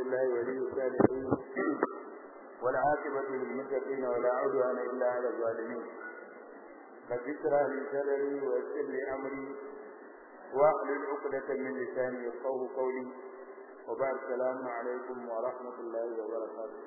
بالله ولي الصالحين والعاقبة للمتقين ولا عدوان إلا على الظالمين رب اشرح لي صدري ويسر لي أمري واحلل عقدة من لساني يفقهوا قولي وبعد السلام عليكم ورحمة الله وبركاته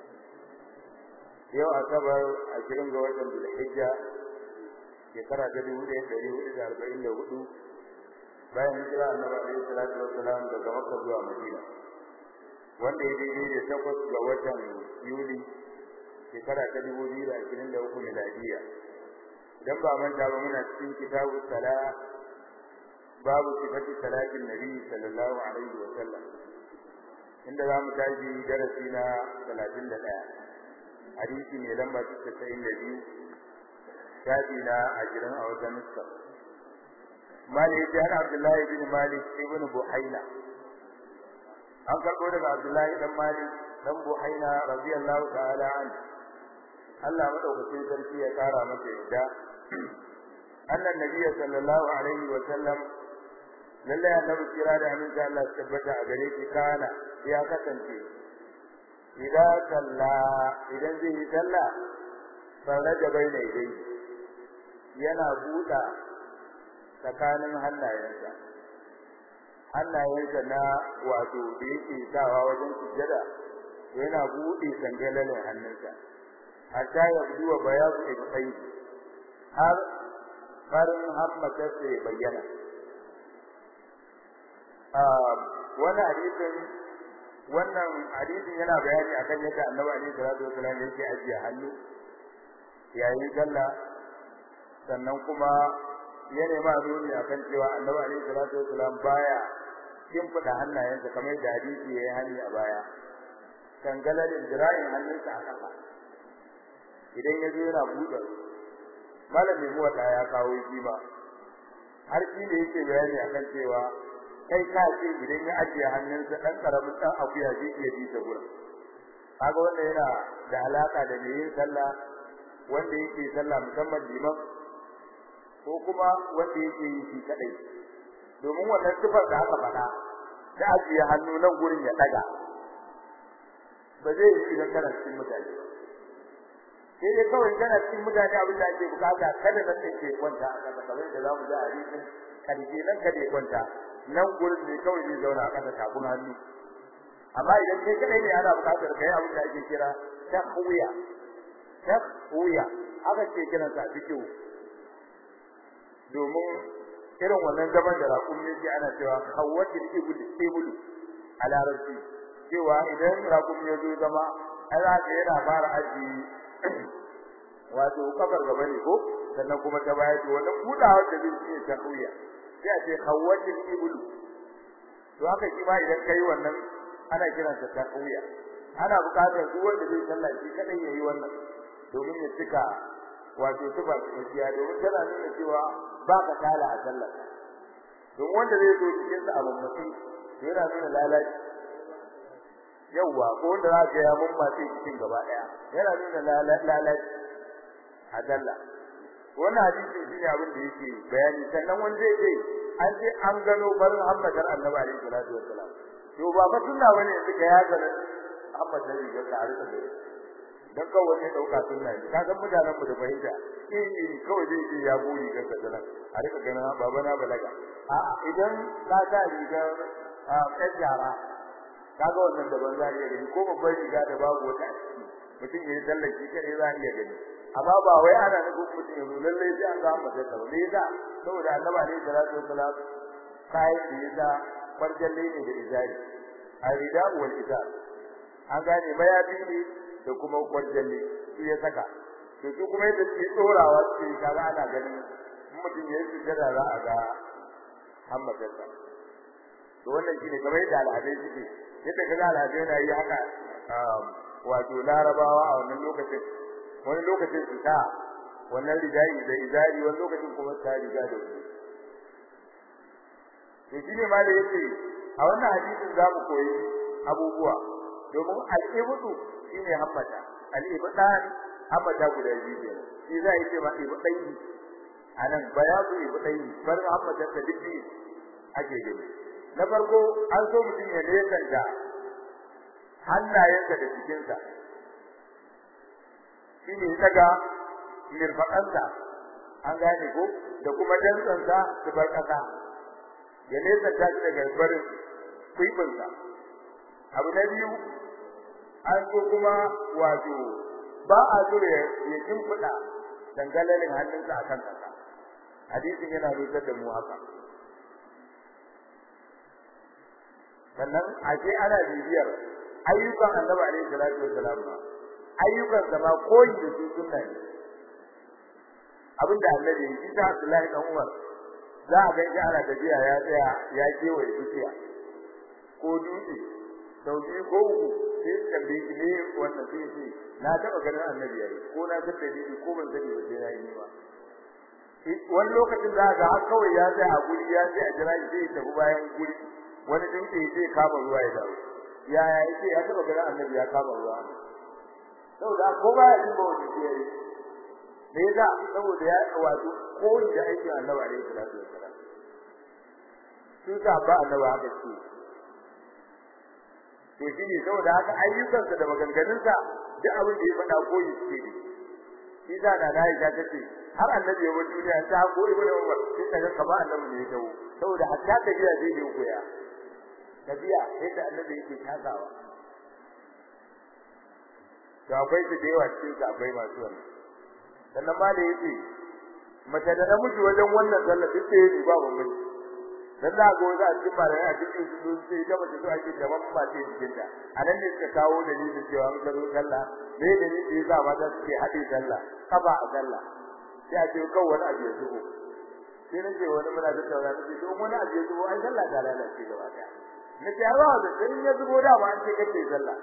yau asabar ashirin ga watan zulhijja shekara ta dubu ɗaya ɗari hudu da arba'in da hudu bayan hijira annabi alaihi salatu wassalam daga makka zuwa madina wanda ya daidai da takwas ga watan yuli shekara ta dubu biyu da ashirin da uku miladiya idan ba manta ba muna cikin kitabu sala babu sifati salatin nabi sallallahu alaihi wa sallam inda za mu tashi darasi na talatin da ɗaya hadisi mai lamba casa'in da biyu shafi na ashirin a wajen nuska malik ya abdullahi bin malik ibn buhaina an karɓo daga abdullahi dan malik dan buhaina radiyallahu ta'ala an Allah madaukakin sarki ya kara masa yadda annan nabiy sallallahu alaihi wa sallam lalle annabi kira da amin da Allah tabbata a gare shi kana ya kasance idan salla idan zai yi salla faraja baina idai yana buɗa tsakanin hannayensa hannayensa na wato da yake sawa wajen sujjada yana buɗe sangalalin hannunsa hatta ya buwa bayazu ibtai har farin hammatarsa ya bayyana wannan hadisin wannan hadisin yana bayani akan yadda Annabi alaihi salatu wasallam yake ajiye hannu yayin sallah sannan kuma ya nema nuni akan cewa Annabi alaihi salatu wasallam baya kimfida hannayensa kamar da hadisi yayi hani a baya kangalalin jira'in hannunsa a ƙasa idan ya zo yana buɗe malamin muwata ya kawo shi ba har shi da yake bayani akan cewa kai ka ce idan ya ajiye hannunsa dan karamin dan akuya zai iya ji ta gurin kaga wanda yana da alaka da mai yin sallah wanda yake sallah musamman liman ko kuma wanda yake yi shi kadai domin wannan sifar da aka faɗa da ajiye hannu nan gurin ya daga ba zai yi idan kana cikin mutane sai dai kawai kana cikin mutane abin da ake bukata kada nan da ke kwanta a kasa kamar da zamu ji a hadisin karshe nan kada ya kwanta nan gurin ne kawai zai zauna a kasa tafin hannu amma idan kai kadai ne ana bukatar kai abin da ake kira tahwiya tahwiya aka ce kiran sa fikihu domin irin wannan zaman da raƙum ne ke ana cewa kawwatil ibul ibul a larabci cewa idan raƙum ya zo zama ana ga yana fara aji wato kafar gaba ne ko sannan kuma ta baya to wannan kudawar da zai ce tahwiya sai a ce kawwatil ibul to haka shi ma idan kai wannan ana kiransa tahwiya ana buƙatar duk wanda zai sallah shi kadai yayi wannan domin ya cika wato tuba gaskiya domin tana nuna cewa ba ka kala a sallah don wanda zai zo cikin sa abun mutum yana nuna lalaci yawa ko wanda za ka ya mun mace cikin gaba daya yana nuna lalaci a sallah wannan hadisi shine abin da yake bayani sannan wanda zai ce an ce an gano barin Muhammadar Annabi alaihi salatu wassalam to ba fa sunna bane yanzu ka ya gano Muhammad da riga ka arka da dan kawai ne dauka sunna ne kaga mutanen mu da fahimta eh kawai zai ce ya buri ga sadana a rika ganin baba na balaga a idan ka ga riga a kajara kaga wannan da ban za iya gani ko babbar riga da babu wata a ciki mutum ya sallar shi kare za iya gani amma ba wai ana nufin mutum ya zo lallai sai an ga masa ta ne da saboda annabi alaihi salatu wasalam kai da yasa farjalle ne da izari arida wal izar an gane mayafi ne da kuma farjalle shi ya saka to su kuma yadda suke tsorawa su kaga ana ganin mutum ya yi sujjada za a ga hammatarsa to wannan shine kamar yadda al'adai suke yadda kaga al'adai na yi haka wato larabawa a wannan lokacin wani lokacin su ta wannan rijai da izari wani lokacin kuma ta riga da wani to shine ma da yake a wannan hadisin za mu koyi abubuwa domin al-ibdu shine hammata al-ibdan hammata guda biyu ne shi za a yi ce ma ibdai anan bayadu ibdai bar hammata da dukki ake gani na farko an so mutum ya nesanta hannayensa da cikinsa shi ne daga mirfaɗansa an gane ko da kuma dantsansa su bar ƙasa ya nesa ta shi daga barin kwibinsa abu na biyu an so kuma wato ba a so ya shimfiɗa dangalalin hannunsa a kan ƙasa hadisin yana nusar da mu haka sannan ashe ana bibiyar ayyukan annabi alaihi salatu wassalam ba ayyukan sa ma koyi da su sunna ne abinda annabi ya yi ta Abdullahi dan Umar za a ga ana tafiya ya tsaya ya kewaye dukiya ko dutse sau biyu ko uku sai su tambaye shi ne wannan sai ce na taɓa ganin annabi yayi ko na san dalili ko ban sani ba sai na yi ba wani lokacin za ga har kawai ya tsaya a guri ya tsaya a jira shi sai ya tafi bayan guri wani dutse sai kama ruwa ya dawo ya ya yace ya taɓa ganin annabi ya kama ruwa saboda ko ba ya jin ba wani ke yi me yasa saboda ya wato ko da aikin annabi alaihi salatu wassalam su ta ba annabi haka ce to shi ne saboda haka ayyukansa da maganganunsa duk abin da ya faɗa koyi suke ne shi da da na ya ta ce har annabi ya bar duniya ta ko ibnu umar sai ta ga kamar annabi ne ya dawo saboda hatta tafiya zai yi koya tafiya yadda annabi yake takawa to akwai su da yawa cikin su akwai masu wannan sannan ma da yace mace da namiji wajen wannan sallah duk sai yi ba bambanci dan za ga wanda a cikin malai a cikin su sai da mace to ake gaban ba ce cikin ta anan ne suka kawo dalilin cewa an zo sallah me da ne yasa mata suke hade sallah kafa a sallah sai a ce kawai wani abu ya zubo sai nake wani muna da tauna sai to wani abu ya zubo ai sallah ta lalace gaba daya nake yarwa da sai ya zubo da ba an ce kace sallah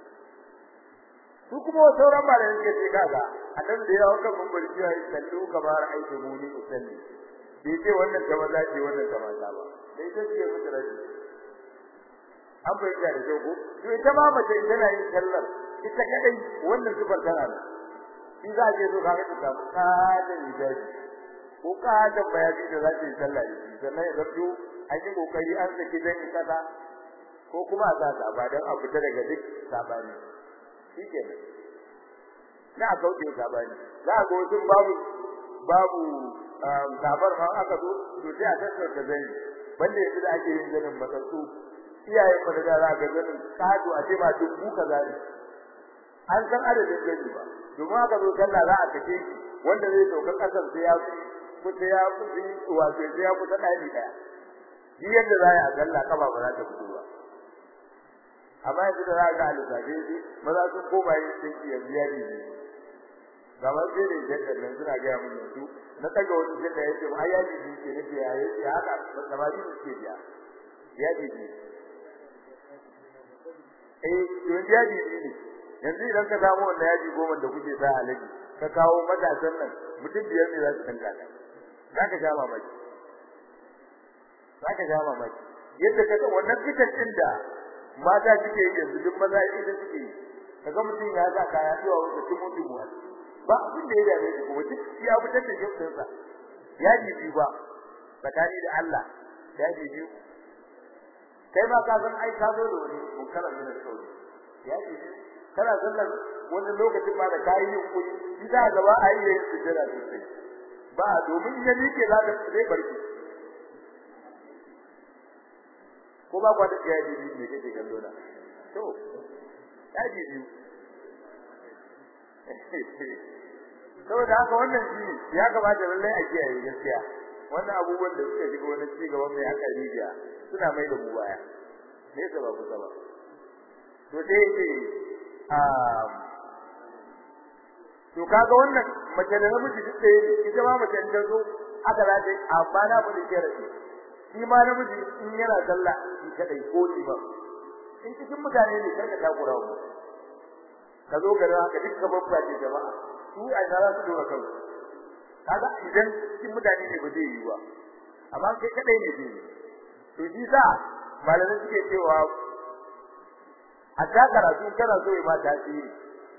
su kuma sauran malamin suka ce kaga annabi da yawa kan mun bari cewa sallu kamar aiki muni usalli bai ce wannan ta maza ce wannan ta mata ba sai ta ce musu rashi an bayyana da jogo to ita ma mace tana yin sallar ita kadai wannan sifar tana da shi za ke zo kaga ta kada hijabi ko kada bayani da za ta yi sallah da shi sannan ya zato an yi kokari an saki dan kaza ko kuma a sa ba dan a fita daga duk sabani shikenan na kauce sabani za ga wasu babu babu gabar ma aka zo to sai a tattara zai banda yanzu da ake yin zanin matsatsu iyayen mu da za ga zanin kado a ce ba dubu kaza ne an san adadin gani ba domin aka zo sallah za a kace wanda zai dauka kasar sai ya kusa ya kusa wato sai ya kusa dani daya shi yadda za a sallah kaba ba za ta fito ba amma yanzu da za ga alisabe shi maza sun koma yin dinki yanzu ya ne gaba sai da yadda nan suna ga mun yanzu na kaga wani jinda yace ba ai yaji ne ke nake ya yace haka samari ne ke biya yaji ne eh to yaji ne yanzu idan ka samu wannan yaji goma da kuke sa alaji ka kawo matasan nan mutum biyar ne za su tanka ka zaka ja mamaki zaka ja mamaki yadda ka ga wannan kitan din da mata suke yi yanzu duk maza idan suke yi kaga mutum ya sa kaya zuwa wanda tumu tumu ba abin da ya dame shi kuma duk ya fitar da jinsin sa ya jibi ba tsakani da Allah ya jibi kai ba ka san ai ka zo da wani munkaran min sauri ya jibi kana sallar wani lokacin ma da kai yin kuri shi da gaba ai yayin sujjada sosai ba domin ya mike za ka sai barki ko ba kwata ya jibi ne kake kallo da to ya jibi saboda haka wannan shi ya kamata lallai a kiyaye gaskiya wannan abubuwan da suka shiga wani ci gaban mai aka rijiya suna mai da mu baya me yasa ba kusa ba to sai yake a to kaga wannan mace da namiji duk da yake ita ma mace ta zo aka rage amma na mu da kiyarci shi ma namiji in yana sallah shi kadai ko ni ba in cikin mutane ne karka takura mu ka zo garin haka duk ka babba ce jama'a su a ina za su dora kansu kaga idan cikin mutane ne ba zai yi ba amma kai kadai ne zai to shi sa malamai suke cewa a ta karatu kana so ya ma tasiri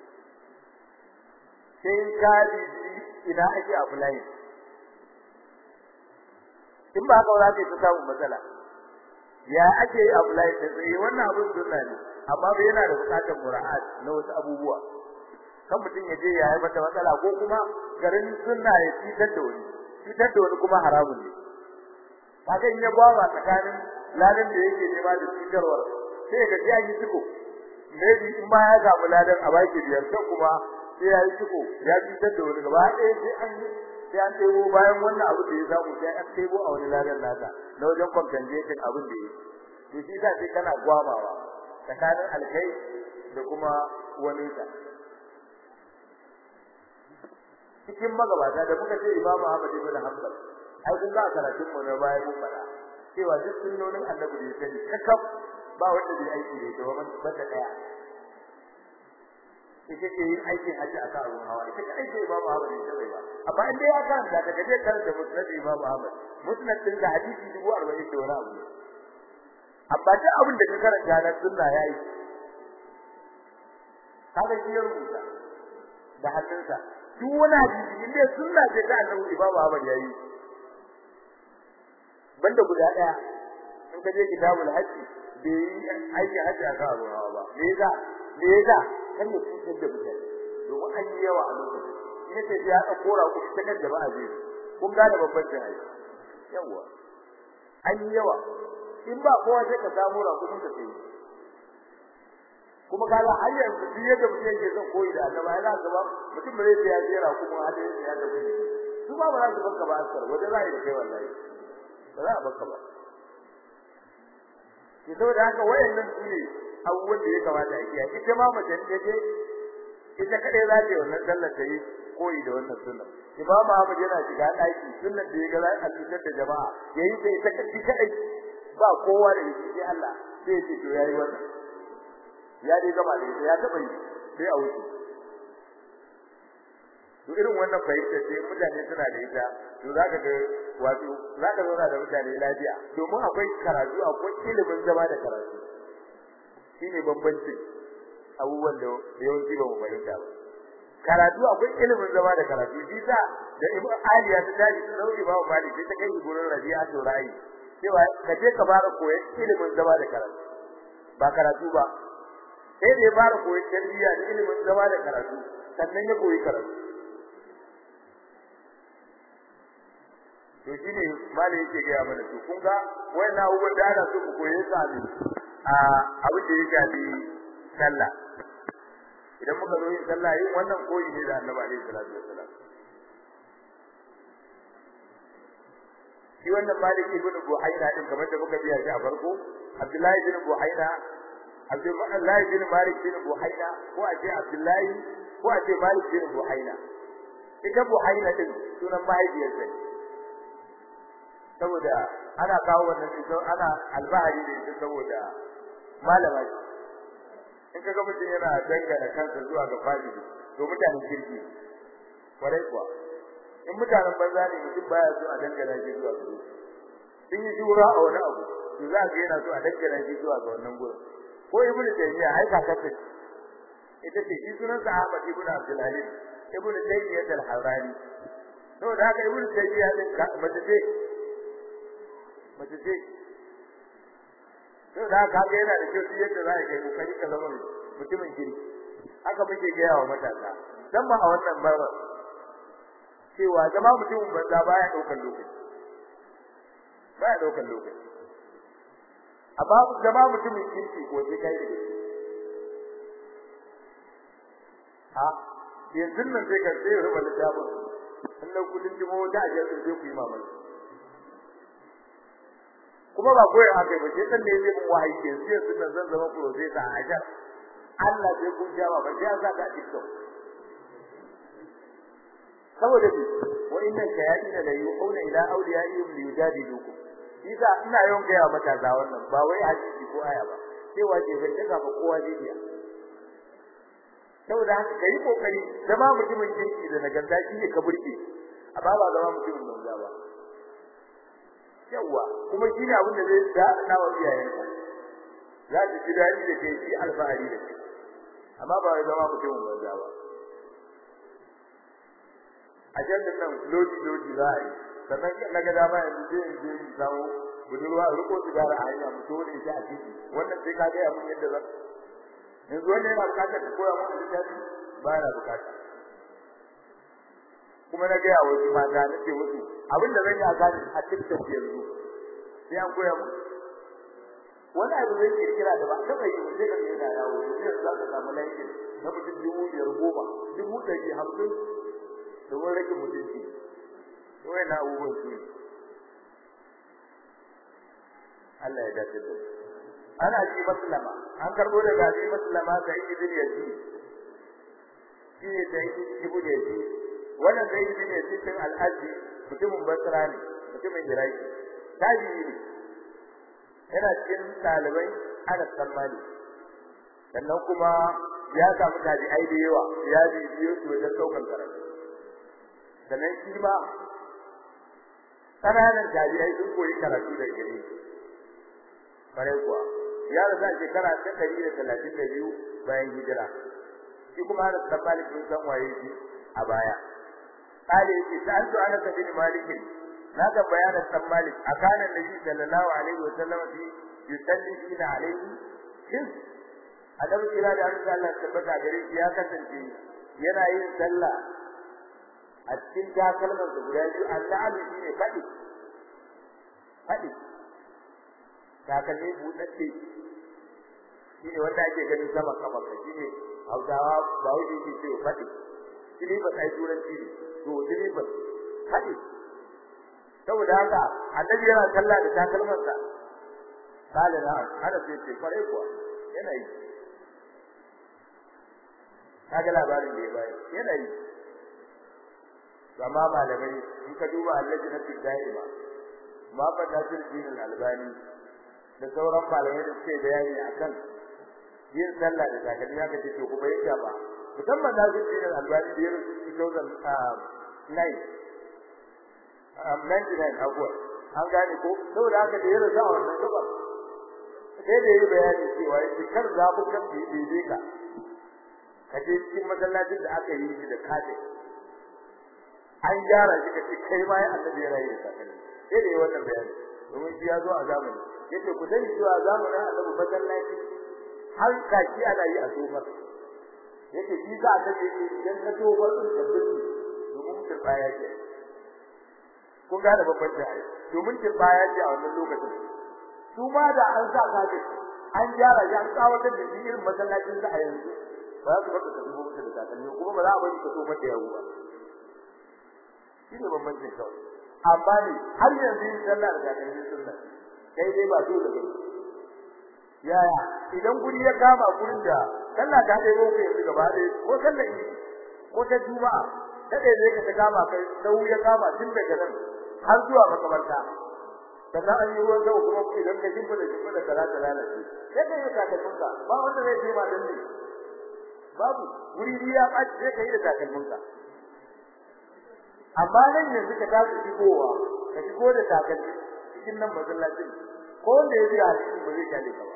sai ka ji ina ake apply in ba haka za ka yi ta samun matsala ya ake yi abu lai sai wannan abun sunna ne amma bai yana da bukatar mura'at na wasu abubuwa kan mutum ya je ya haifar da matsala ko kuma garin sunna ya fitar da wani fitar da wani kuma haramun ne kaga in ya bawa tsakanin ladan da yake nema da fitarwar sai ga ya yi ciko maybe in ba ya samu ladan a baki biyar sai kuma sai ya yi ciko ya fitar da wani gaba ɗaya sai an sai an tebo bayan wannan abu da ya samu sai an tebo a wani ladan nasa na wajen compensation abin da ya to shi sa sai kana gwamawa tsakanin alkai da kuma wani ta cikin magabata da muka ce Imam Ahmad ibn Hanbal ai kun ga karatun mu na bayan mun fada cewa duk sunnonin Annabi da yake kakaf ba wanda bai aiki da ita ba banda daya ita ce yin aikin haji akan abun hawa ita kai ce Imam Ahmad ne sai ba amma in dai aka da daga je kan da musnad Imam Ahmad musnad din da hadisi 40 da wani abu amma duk abin da ka karanta na sunna yayi kaga shi ya rubuta da hannunsa duk wani hadisi inda sunna ce ta Annabi Imam Ahmad yayi banda guda daya in ka je kitabul hajji bai yi aiki hajji a kan ruwa ba me yasa me yasa kan ya fitar da mutane domin an yi yawa a lokacin ina ce ya ka kora ku ta kan da ba a je kun gane babban jihar yawa an yi yawa in ba kowa sai ka samu rakumin ka sai kuma kaga har yanzu duk yadda mutum yake son koyi da annaba yana gaba mutum bai sai ya jera kuma hada ya da kuɗi su ba ba za su banka ba askar waje za yi da kai wallahi ba za a banka ba ki so da haka wayannan su ne abubuwan da ya kamata a kiyaye ita ma mace ta je ita kadai za ta yi wannan sallar ta yi koyi da wannan sunna imamu Ahmad yana shiga daki sunnar da ya ga za a cutar da jama'a yayi sai ita kadai ba kowa da shi sai Allah sai ya ce to yayi wannan ya dai gaba da ya taba yi sai a wuce to irin wannan fahimta sai mutane suna da ita to zaka ga wato zaka zauna da mutane lafiya domin akwai karatu akwai ilimin zama da karatu shine bambancin abubuwan da yawanci ba mu fahimta ba karatu akwai ilimin zama da karatu shi sa da ibn aliya ta tashi sauki ba malik sai ta kai gurin rabi'a to ra'ayi cewa ka je ka fara koyon ilimin zama da karatu ba karatu ba sai da ya fara koyon tarbiyya da ilimin zama da karatu sannan ya koyi karatu to shine malai yake ga mana to kun ga wannan abubuwan da ana so ku koye su abin a abin da ya shafi sallah idan muka zo yin sallah yin wannan koyi ne da Annabi alaihi salatu wassalam shi wannan Malik ibn Buhaina din kamar da muka biya shi a farko Abdullahi ibn Buhaina Abdullahi ibn Malik ibn Buhaina ko a ce Abdullahi ko a ce Malik ibn Buhaina ita Buhaina din sunan mahaifiyarsa ne saboda ana kawo wannan ita ana albahari da ita saboda malama in kaga mutum yana dangana kansa zuwa ga fadili to mutanen kirki kwarai kuwa in mutanen banza ne mutum baya so a dangana shi zuwa ga sun yi jura a wani abu to za ka yana so a dangana shi zuwa ga wannan gurin ko ibnu taymiya ai kakarta ita ce shi sunan sa Ahmad ibn Abdul Halim ibnu Taymiyyah al-Harrani to da haka ibnu Taymiyyah din mace ce mace ce to da haka yana da kyau yadda za ka kai kokari ka zama mutumin kirki haka muke ga yawa matasa dan ma a wannan bara cewa zama mutumin banza baya daukar lokaci baya daukar lokaci amma zama mutumin kirki ko sai kai da gaske ha yanzu nan sai ka sai rubuta littafin sannan kudin jimo da ajiyar sai ku yi mamaki kuma ba koyar haka ba sai dan ne zai mun wahayi ke sai yanzu nan zan zama professor a ajar Allah sai kun jawa ba sai za ka TikTok saboda bi wa inna shayatin la yu'una ila awliyaihim li yujadilukum isa ina yawan ga mata za wannan ba wai hadisi ko aya ba sai waje ban daga ba kowa zai biya saboda haka kai kokari zama mutumin kirki da nagarta shi ne ka burke amma ba zama mutumin banza ba yawa kuma shi ne abin da zai da na wa iyayenka za su ji dadi da kai shi alfahari da kai amma ba wai zama mutumin banza ba a jannan nan lodi lodi za a yi sannan na ga dama yanzu zai in je in samu budurwa riko sigara a hanya mu dole ita a titi wannan sai ka ga ya mun yadda za yanzu wannan yana bukatar ka koya mana littafi ba yana bukata kuma na ga yawo shi mata na ce musu abinda zan yi a gani a TikTok yanzu sai an koya mu wani abu zai kirkira da ba taba yi sai ka ga yana yawo yanzu za ka samu laifin na mutum dubu biyar goma dubu ɗari hamsin domin rage mutunci to yana abubuwan su Allah ya dace da ana ji maslama an karbo daga ji maslama da ibn yazid shi ne da ibn yazid wannan da ibn yazid din al-azdi mutumin basra ne mutumin iraki tabi'i ne yana cikin ɗalibai Anas bin Malik sannan kuma ya samu tabi'ai da yawa ya bibiyo su wajen saukan karatu sannan shi ma ƙananan tabi'ai sun koyi karatu da gare kare kuwa ya rasa shekara ta ɗari da talatin da biyu bayan hijira shi kuma Anas bin Malik sun san waye shi a baya قال سألت أنس بن مالك na ga bayanin san Malik akana Nabi sallallahu alaihi wa sallam fi yusalli fina alaihi shin adam kira da Allah tabbata gare shi ya kasance yana yin sallah a cikin takalman da guda biyu Allah shi ne fadi fadi takalmi budadde shi ne wanda ake ganin sama kafa shi ne Hausawa ba wuce ke ce fadi shi ba sai turanci ne to shi ba fadi saboda haka annabi yana kalla da takalman sa kale na hada sai ce fare kuwa yana yi kaga labarin da ya bayar yana yi amma malamai in ka duba allaji na daima ma fa nasir din albani da sauran malamai da suke bayani akan yin sallah da takalmi haka ce to kuma yake ba musamman nasir din albani da ya rubuta 2009 am 99 abuwa an gane ko saboda haka da ya rasa wannan gaba sai da yi bayani cewa yake kar za ku kan bibi ka kaje cikin masallacin da aka yi shi da kaje an gyara shi ka kai ma ya annabi ya rayu da kai sai da yi wannan bayani domin shi ya zo a zamani yace ku sani cewa zamanin annabi masallaci har kaki ana yi a sofar yace shi ka annabi idan ka tofar da biki domin ka tsaya ke kun gane babban da ai domin kin baya ce a wannan lokacin su ma da an sa kaje an gyara ya an tsawatar da shi irin masallacin sa a yanzu ba za su baka ka dubo musu da takalmi kuma ba za a bari ka so mata yawo ba shi ne bambancin kawai amma ne har yanzu yin sallah da takalmi sunna kai dai ba dole ba yaya idan guri ya kama gurin da sallah ta dai roƙe yanzu gaba ɗaya ko sallah ko ta juma'a kada zai ka ta kama kai sau ya kama tun daga nan har zuwa makabarta sannan an yi ruwan zau kuma idan ka shimfa da shimfa da kara da lalace sai ka yi takalminka ba wanda zai ce ma dan ne babu wuri biya ba sai ka yi da takalminka amma nan yanzu ka tashi shigowa ka shigo da takalmi cikin nan masallacin ko wanda ya biya cikin ba zai kyale ka ba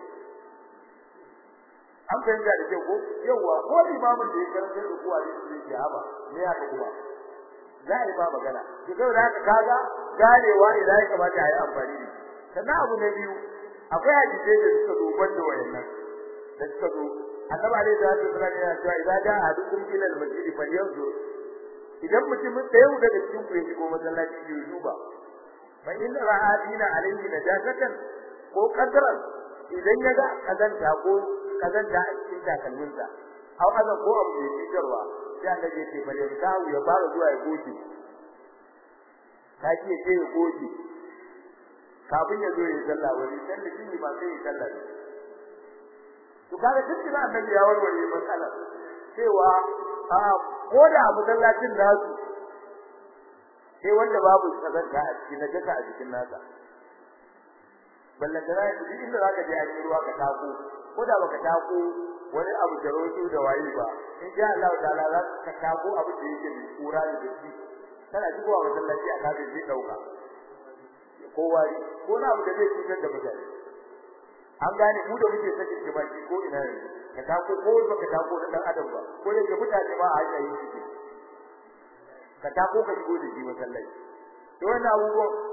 an fahimta da kyau ko yawa ko imamin da ya karanta da kuwa ne zai ji haba me ya ka kuma za a yi ba magana to saboda haka kaga ganewa idan ya kamata a yi amfani da sannan abu na biyu akwai hadisai da suka zo banda wayannan da suka zo annabi alaihi salatu wasallam yana cewa idan ja ahadukum ila al-masjid falyanzur idan mutum ɗaya daga cikin ku ya shigo masallaci ya duba fa in ra'a dina alaihi najasatan ko qadran idan ya ga kazanta ko kazanta a cikin takalminsa aw azan ko abu da yake jarwa sai Allah ya ce bale kawo ya fara zuwa ya goge ka ce sai ya goge kafin ya zo ya sallah wani dan da shi ba sai ya sallah to kaga duk da annabi ya warware matsala cewa a ko da masallacin nasu sai wanda babu kazanta a cikin najasa a cikin nasa ballan da zai duk inda zaka je a cikin ruwa ka tako ko da baka tako wani abu da roto da wayi ba in sha Allah ta'ala za ka tako abu da yake da kura da shi kana shigowa masallaci a kafin zai dauka ko wari ko na abu da zai cutar da mutane an gane mu da muke sakin jimaki ko ina ne ka tako ko baka tako da dan adam ba ko da ke mutane ba a hanya yi shi ka tako ka shigo da shi masallaci to wannan abubuwan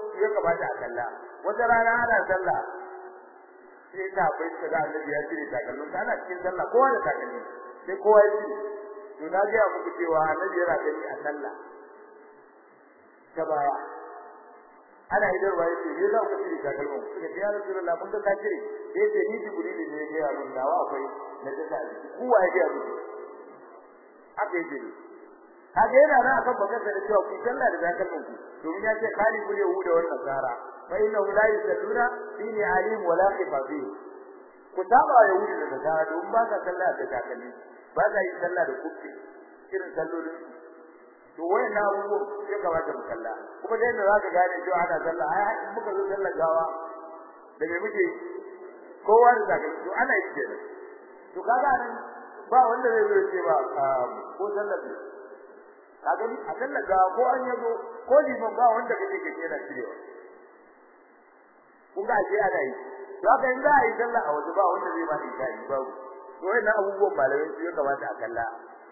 ya kamata a kalla wata rana ana sallah sai ta bai ta da annabi ya cire takalmin ana cikin sallah kowa da takalmi sai kowa ya cire to na ga muku cewa annabi yana gani a sallah ta baya ana idan wai ce me za ku cire takalmin suka ce ya rasulullah mun ga ka cire sai ce ni jibril ne ya ga mun dawa akwai na ta sai kowa ya ga muku haka yake kaga yana nan akan bakar da cewa ku sallah da takalmin ku domin ya ce khalifu yahuda wa nasara fa inna la yusalluna fi alim wala khifafi ku saba yahudi da nasara don ba ka sallah da takalmi ba ka yi sallah da kufi irin sallolin to wayannan abubuwan ya kamata mu kalla kuma da yadda zaka gane cewa ana sallah ai in muka zo sallah gawa da me muke kowa da takalmi to ana yi kenan to kaga nan ba wanda zai zo ce ba ko sallah ka gani a sallah gawa ko an yazo ko liman ba wanda kake kake yana cirewa kun ga ake ana yi to haka in za a yi sallah a waje ba wanda zai ma yi kai babu to wannan abubuwan malamai su ya kamata a kalla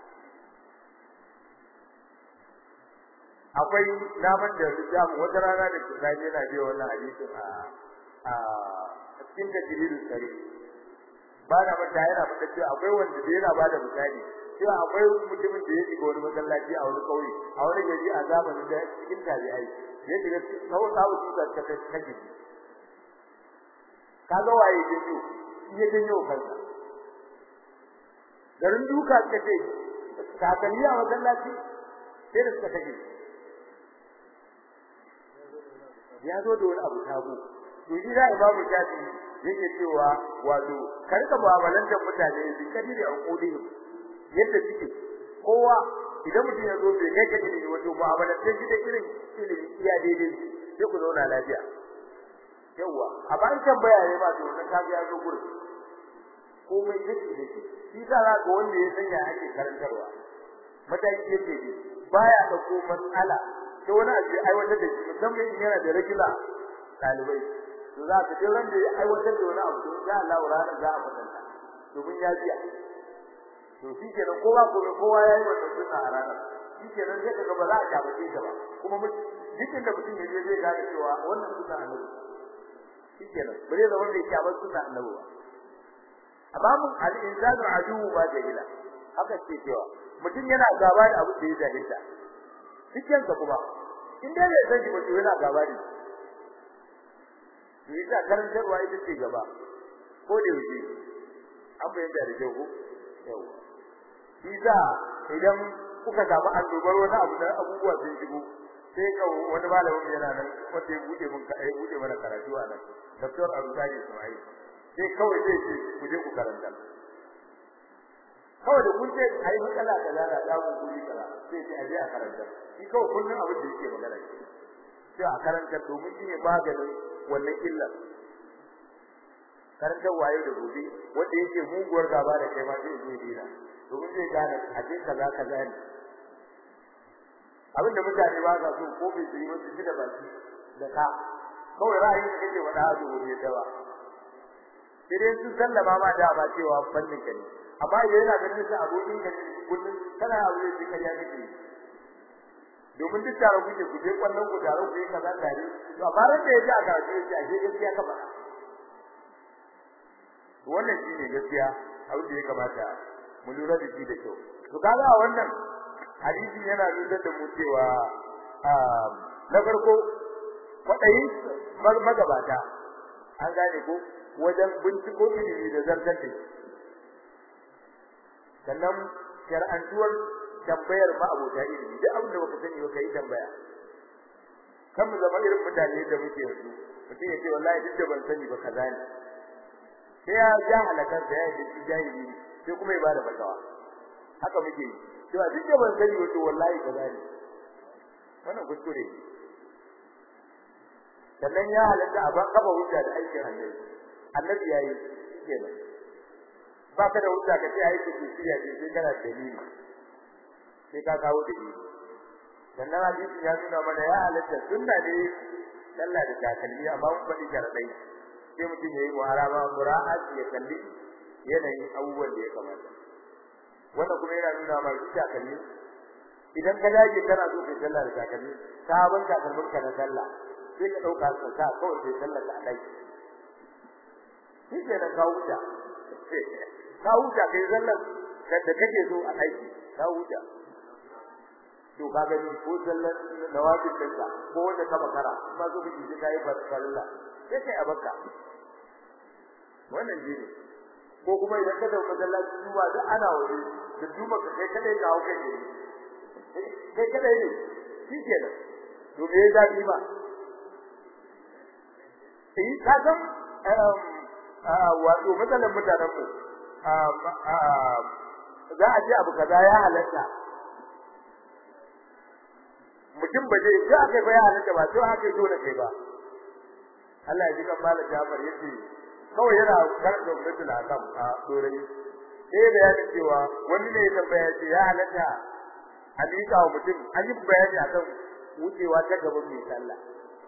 akwai naman da rijamu wata rana da kitabi yana biyo wannan hadisin a a cikin tajridul sari ba na mata yana fada cewa akwai wanda da yana bada misali cewa akwai mutumin da ya shiga wani masallaci a wani kauye a wani gari a zamanin da cikin tabi'ai ya shiga kawai sabu su ta ta kaji kaga waye jinjo ya jinjo kansa garin duka kace kakanni a masallaci sai da suka kaje ya zo da wani abu sabo to shi da imamu shafi yake cewa wato karka mu'amalantar mutane bi kadiri an kodihim yadda suke kowa idan mutum ya zo bai kai ka ilimi wato mu'amalantar shi da irin ilimi iya daidai sai ku zauna lafiya yawa a bayan tambaya ne ba to wannan kaga ya zo gurin komai yake da shi shi da za ga wanda ya sanya ake karantarwa mataki yake ne baya dauko matsala sai wani abu ya aiwatar da shi musamman in yana da ragila dalibai to za ka je wanda ya aiwatar da wani abu to insha Allah ranar za a fadanta domin ya biya to shi kenan kowa gobe kowa yayi wannan sunna a ranar shi kenan sai kaga ba za a jabace ta ba kuma dukkan da mutum ya je zai gane cewa wannan sunna annabi shi kenan bare da wanda yake a sunna annabi ba amma mun al-insanu aduwwu ba jahila haka ce cewa mutum yana gaba da abu da ya jahilta cikin ka kuma in dai bai san ba to yana gaba da shi yasa karantarwa ita ce gaba ko da yake an bayyana da jago yawa yasa idan kuka samu annobar wani abu da abubuwa sun shigo sai ka wani malamin yana nan wanda ya bude mun kai bude mana karatu a nan Dr. Abdulaziz Ismail sai kawai zai ce ku je ku karanta kawai da kun ce ai matsala kaza da samu kuri kaza sai ce aje a karanta shi kawai kullun abin da yake magana shi sai a karanta domin shi ne maganin wannan illar karantar wayo da gobe wanda yake muguwar gaba da kai ma zai zo dina domin zai gane aje kaza kaza ne abin da mutane ba sa so ko bai yi wasu shi da baki da ka kawai ra'ayin da kake faɗa a zuwa da ba sai dai sun sallama ma da ba cewa fannin ka ne amma idan yana ganin sa abokin ka kullun kana abu da kika ya kike domin duk tare kuke ku je kwallon ku tare ku yi kaza tare to amma ran da yaji aka ce shi a je gaskiya ka faɗa wannan shine gaskiya abin da ya kamata mu lura da shi da kyau to kaga wannan hadisi yana nuna da mu cewa na farko kwadayi magabata an gane ko wajen binciko ilimi da zartar da sannan shar'antuwar tambayar ma abota ilimi duk abin da baka sani ba kai tambaya kan mu zama irin mutane da muke yanzu mutum ya ce wallahi duk da ban sani ba kaza ne sai ya ja halakar da ya yi jahili sai kuma ya bada fatawa haka muke yi cewa duk da ban sani ba to wallahi kaza ne wannan kuskure ne sannan ya halatta a kafa hujja da aikin annabi annabi yayi kenan ba ka da hujja ka ce ai ku tsiya ce sai kana dalili sai ka kawo dalili sannan hadisi ya nuna mana ya halatta sunna ne sallah da takalmi amma mun faɗi sharadai sai mutum yayi muharama mura'at ya kalli yanayin abubuwan da ya kamata wannan kuma yana nuna mana duk takalmi idan ka dage kana so kai sallah da takalmi sabon takalmin ka na sallah sai ka dauka ka sa kawai sai sallar ka dai shi ke da kawuta kawuta kai sallar da kake so a aiki kawuta to ka gani ko sallar nawafil ɗinka ko wanda ka makara kuma zo miki sai kai farilla sai kai abaka wannan ne ko kuma idan ka dauka masallaci duba da ana waje da duba ka kai kadai ga hauka ne kai kadai ne shikenan to me ya zabi ba eh ka san wato matsalan mutanen mu za a ce abu kaza ya halatta mutum ba zai ga kai ba ya halatta ba sai haka dole kai ba Allah ya ji kan malam Jafar yace kawai yana karɓar gwamnatin akam a dorai sai da ya cewa wani ne ya tambaya ce ya halatta a liƙa wa mutum an yi bayani akan wucewa ta gaban mai sallah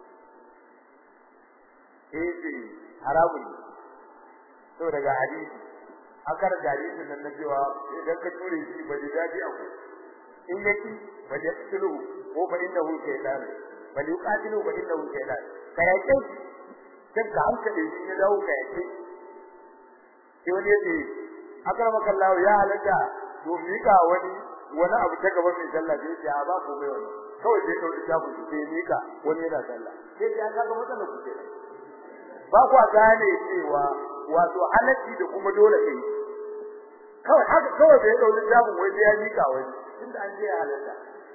eh ce haramun ne to daga hadisi akar hadisin nan na cewa idan ka ture shi ba da daji a ku in yaki ba da tsulu ko ba inda hu shaytan ba da yuqatilu ba inda hu shaytan ka yake kan ka hankali shi ya dawo ka yake sai wani yace akramaka Allah ya halaka to mika wani wani abu ta gaban mai sallah sai ya ba ko mai wani kawai sai kawai ta ku sai mika wani yana sallah sai ya ga matsalar ku kenan ba ku gane cewa wato halacci da kuma dole kai kawai haka kawai bai dauki jabun wai ya mika wani tunda an je ya halatta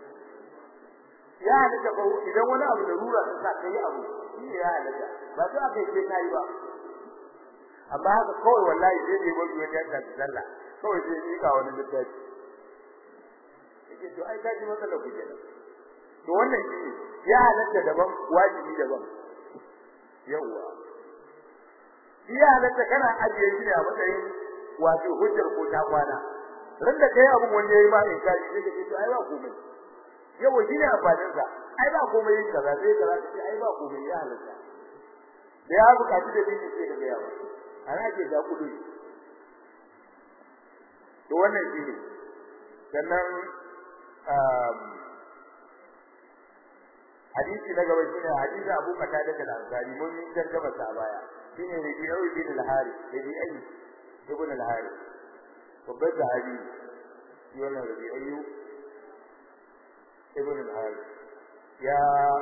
ya halatta ko idan wani abu da rura ta kai abu shi ya halatta ba sai aka yi kai ba amma haka kawai wallahi sai dai wani wani ya ta sallah kawai sai mika wani littafi yake to ai kaji matsalar ku kenan to wannan shi ya halatta daban wajibi daban yawwa iya halatta kana ajiye shi a matsayin wato hujjar ko ta kwana ran da kai abun wanda yayi ma in kai sai kace to ai ba komai yawa shi ne amfanin sa ai ba komai yin kaza sai kaza sai ai ba komai ya halatta da ya buƙaci da bin sai da yawa ana ke da kudu to wannan shi ne sannan hadisi na gaba shine hadisi Abu Qatada al-Ansari mun yi tarjuma sa baya shine Rabi'u ibn al-Harith Rabi'u ibn al-Harith babban sahabi yana Rabi'u ibn al-Harith ya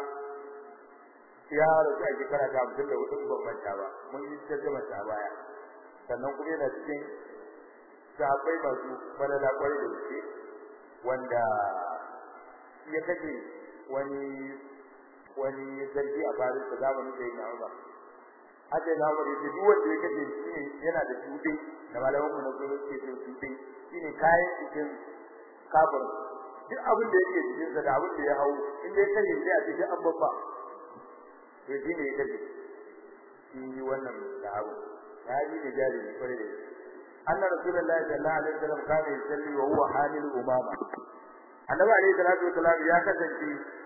ya rasu a shekara ta hamsin da hudu ban manta ba mun yi tarjuma sa baya sannan kuma yana cikin sahabbai masu falala kwarai da gaske wanda ya kace wani wani zargi a Paris da zamanin da yake Umar haka da Umar yake duk wanda yake da shi ne yana da tuɗe da malaman mu na gurin ke da tuɗe shine kayan cikin kafir duk abin da yake cikin sa da abin da ya hawo in dai kai sai a cikin an babba to shine ya kace shi wannan da abu hadi da jari ne kware da anna rasulullahi sallallahu alaihi wasallam kana yusalli wa huwa hamil umama annabi alaihi salatu wasallam ya kasance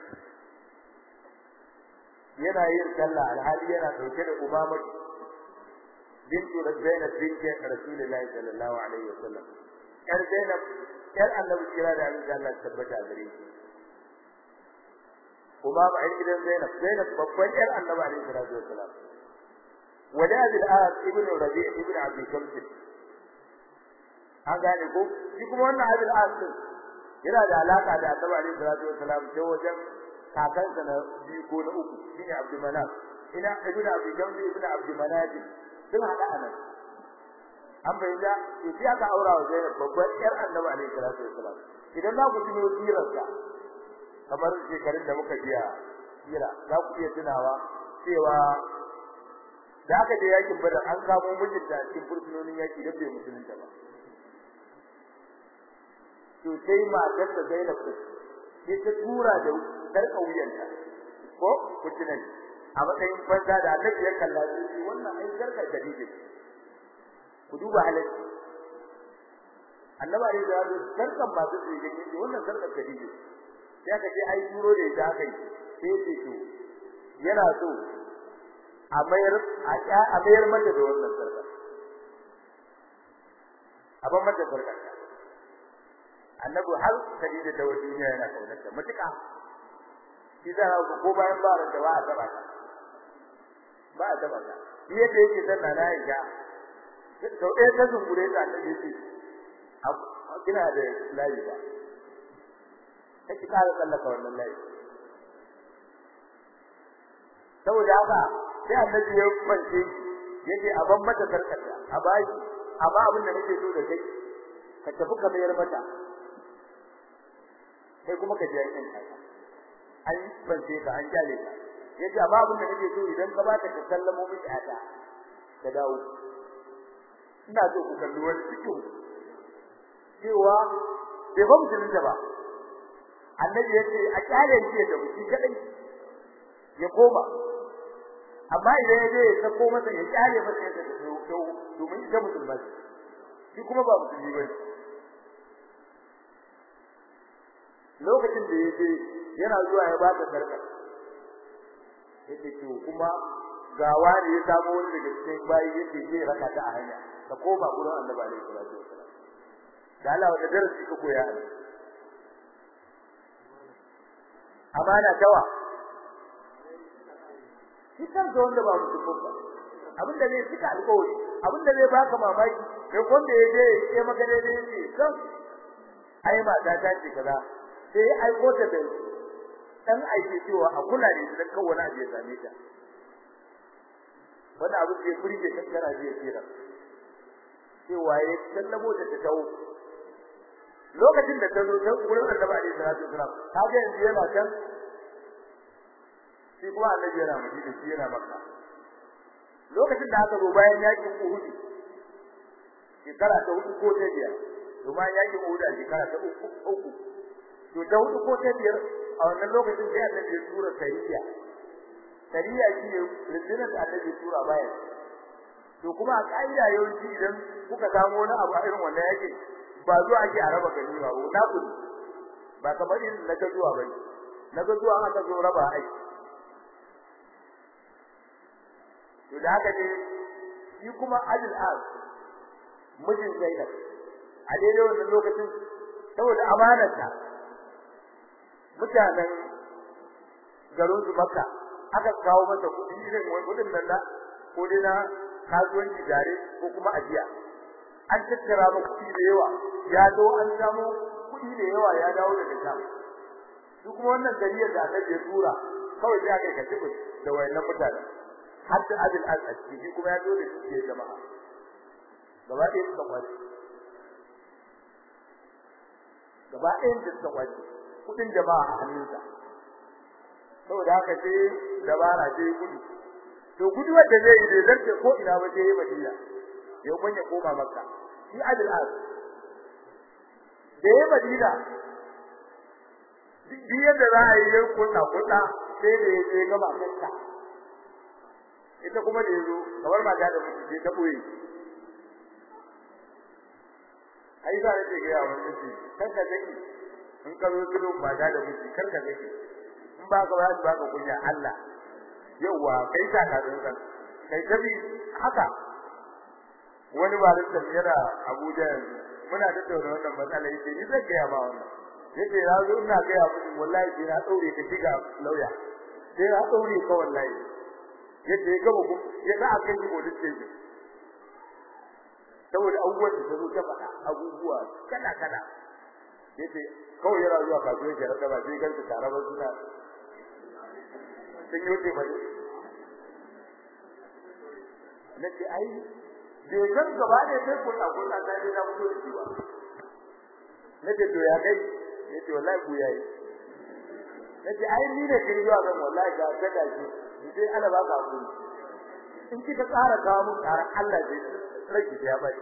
yana yin sallah alhali yana dauke da umama bintu Zainab binti Rasulullahi sallallahu alaihi wasallam yar Zainab yar annabi kira da Allah Allah tabbata gare shi umama ai gidan Zainab Zainab babban yar annabi alaihi salatu wasallam wala bil as ibn Rabi' ibn Abi Shams an gane ko shi kuma wannan abin as yana da alaka da annabi alaihi salatu wasallam ta wajen kakansa na biyu ko na uku shine Abdul Manaf ina ibnu Abi Jamri ibnu Abdul Manaf sun hada anan an bayyana to shi aka aura wa Zainab babbar yar Annabi alaihi salatu wasalam idan za ku tuno sirarsa kamar shekarun da muka biya sira za ku iya tunawa cewa da aka je yakin Badar an kamo mijinta cikin fursunonin yaki da bai musulunta ba to sai matar da Zainab sai ta tura da sarka wuyanta ko kucinan a matsayin banza da annabi ya kalla shi wannan ai sarka dalili ku duba halacci annabi ya da sarkan ba su yi gani wannan sarka dalili sai aka ce ai turo da ita kai sai ce to yana so a mayar a mayar mata da wannan sarka a ban mata sarka annabi har Khadija ta wajen duniya yana kaunarta mutuka shi da ko bayan ba da ba a taba ta ba a taba ta shi yadda yake sanna na ya sau ɗaya ta zungure ta annabi yace kina da layi ba kake kara tsallaka wannan layi saboda haka sai annabi ya kwance yake a ban mata sarkarta a baki amma abin da nake so da kai ka tafi ka mayar mata sai kuma ka je yan kaka an kwance ka an kyale ka yace amma abin da nake so idan ka bata ka sallamo miki ata ka dawo ina so ku kalli wani cikin cewa bai ba musulun da ba annabi yace a kyale shi da mutum kadai ya koma amma idan ya je ya sako masa ya kyale masa ya tafi domin ita musulma shi kuma ba musulmi bane lokacin da ya je yana zuwa ya ba ta sarka yake to kuma ga wani ya samu wani daga cikin bayi yake je raka ta a hanya ka koma gurin Annabi alaihi salatu wasallam da Allah wata darasi ka koya a amana tawa shi kansa wanda ba musulmi ba abin da zai cika alƙawari abin da zai baka mamaki kai wanda ya je ya maka daidai ne kan ai mata ta ce kaza sai ai ko ta da dan aiki cewa a kula da ita kan wani abu ya same ta wani abu da ya furge kan kana ji tsira cewa ya sallamo da ta dawo lokacin da ta zo ta gurin Annabi alaihi salatu wasalam ta ga yanzu yana can shi kuma Annabi yana Madina shi yana Makka lokacin da aka zo bayan yakin Uhud shekara ta hudu ko ta biyar to bayan yakin Uhud a shekara ta uku uku to ta hudu ko ta biyar a wannan lokacin sai Annabi ya tura sariya sariya shi ne rundunar da Annabi ya tura bayan to kuma a kaida yawanci idan kuka samu wani abu a irin wannan yake ba zuwa ake a raba gani ba na kudi ba kamar irin na ga zuwa bane na ga zuwa aka zo raba aiki to da haka ne shi kuma Adil Az mijin Zainab a daidai wannan lokacin saboda amanarta mutanen garin su Makka aka kawo masa kuɗi irin kudin nan da ko dai na kasuwanci dare ko kuma ajiya an tattara maka kuɗi da yawa ya zo an samu kuɗi da yawa ya dawo daga Sham su kuma wannan gariyar da aka je tura kawai sai aka kace da wayannan mutane hatta abin al-asri shi kuma ya zo da shi jama'a gaba ɗaya suka kwace gaba ɗaya suka kwace kuɗin jama'a a hannunsa saboda haka sai dabara sai gudu to gudu wanda zai yi da zarce ko ina ba sai Madina ya kunya koma Makka shi Adil Az da ya Madina duk yadda za a yi yar kunna kunna sai da ya je gaba kanka ita kuma da yazo kamar mata da mutum sai ta boye ai za ta ga yawa mutum kanka take in ka zo gidan mata da mutum kanka take in ba ka ba ba ka kunya Allah yawa kai ta ka zo kan kai tabi haka wani ba da yana Abuja muna da tattauna wannan matsala yake ni zan ga ba wannan yace ya zo ina ga ya mutum wallahi sai na daure ka shiga lauya sai na daure ka wallahi yace ya gaba ya za a kai ko dace saboda abubuwan da zo ta faɗa abubuwa kala kala yace kawai yana zuwa kasuwar jarar da ba sai ganta tare ba suna sun yi ba nace ai bai san gaba da sai ko ta ko ta da na fito da shi ba nace to ya kai yace wallahi ku yayi nace ai ni ne kin zuwa kan wallahi ga ta da shi sai ana ba ka hakuri in kika tsara kawo mun tsara Allah zai rage ya bai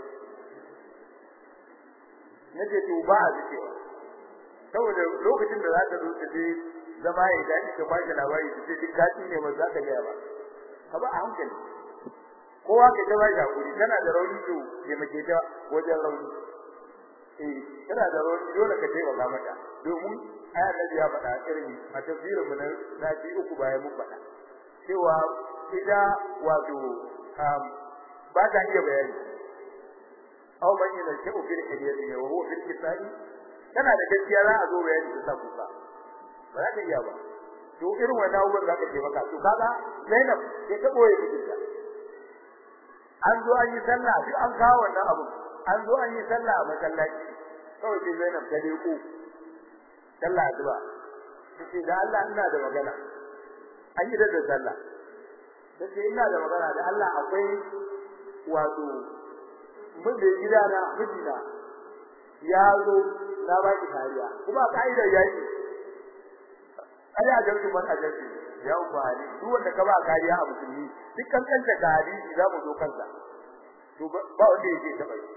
nace to ba a cewa saboda lokacin da za ta zo ta je zama ya dani ka ba shi labari ta ce duk kaci ne ba za ka ga ba ka ba a hankali kowa ka ta ba shi hakuri kana da rauni to ya mace ta wajen rauni eh kana da rauni dole ka taimaka mata domin aya Annabi ya faɗa irin a tafsirin mu na sati uku bayan mun faɗa cewa ida wato ba ta iya bayani aw man yana shau fil hadiyati wa huwa fil kitabi kana da gaskiya za a zo bayani ta kuka ba za ka iya ba to irin wannan abubuwan zaka ce maka to kaga Zainab ke ta boye mijinta an zo an yi sallah duk an kawo wannan abu an zo an yi sallah a masallaci kawai sai Zainab ta leko sallah addu'a tace da Allah ina da magana an yi da sallah tace ina da magana da Allah akwai wato mun da gidana mijina ya zo na ba ki kariya kuma kaidar yaki ai a jami'in man a jami'in ya uku hali duk wanda ka ba kariya a musulmi duk kankanta da hadisi za mu zo kansa to ba wanda yake taba shi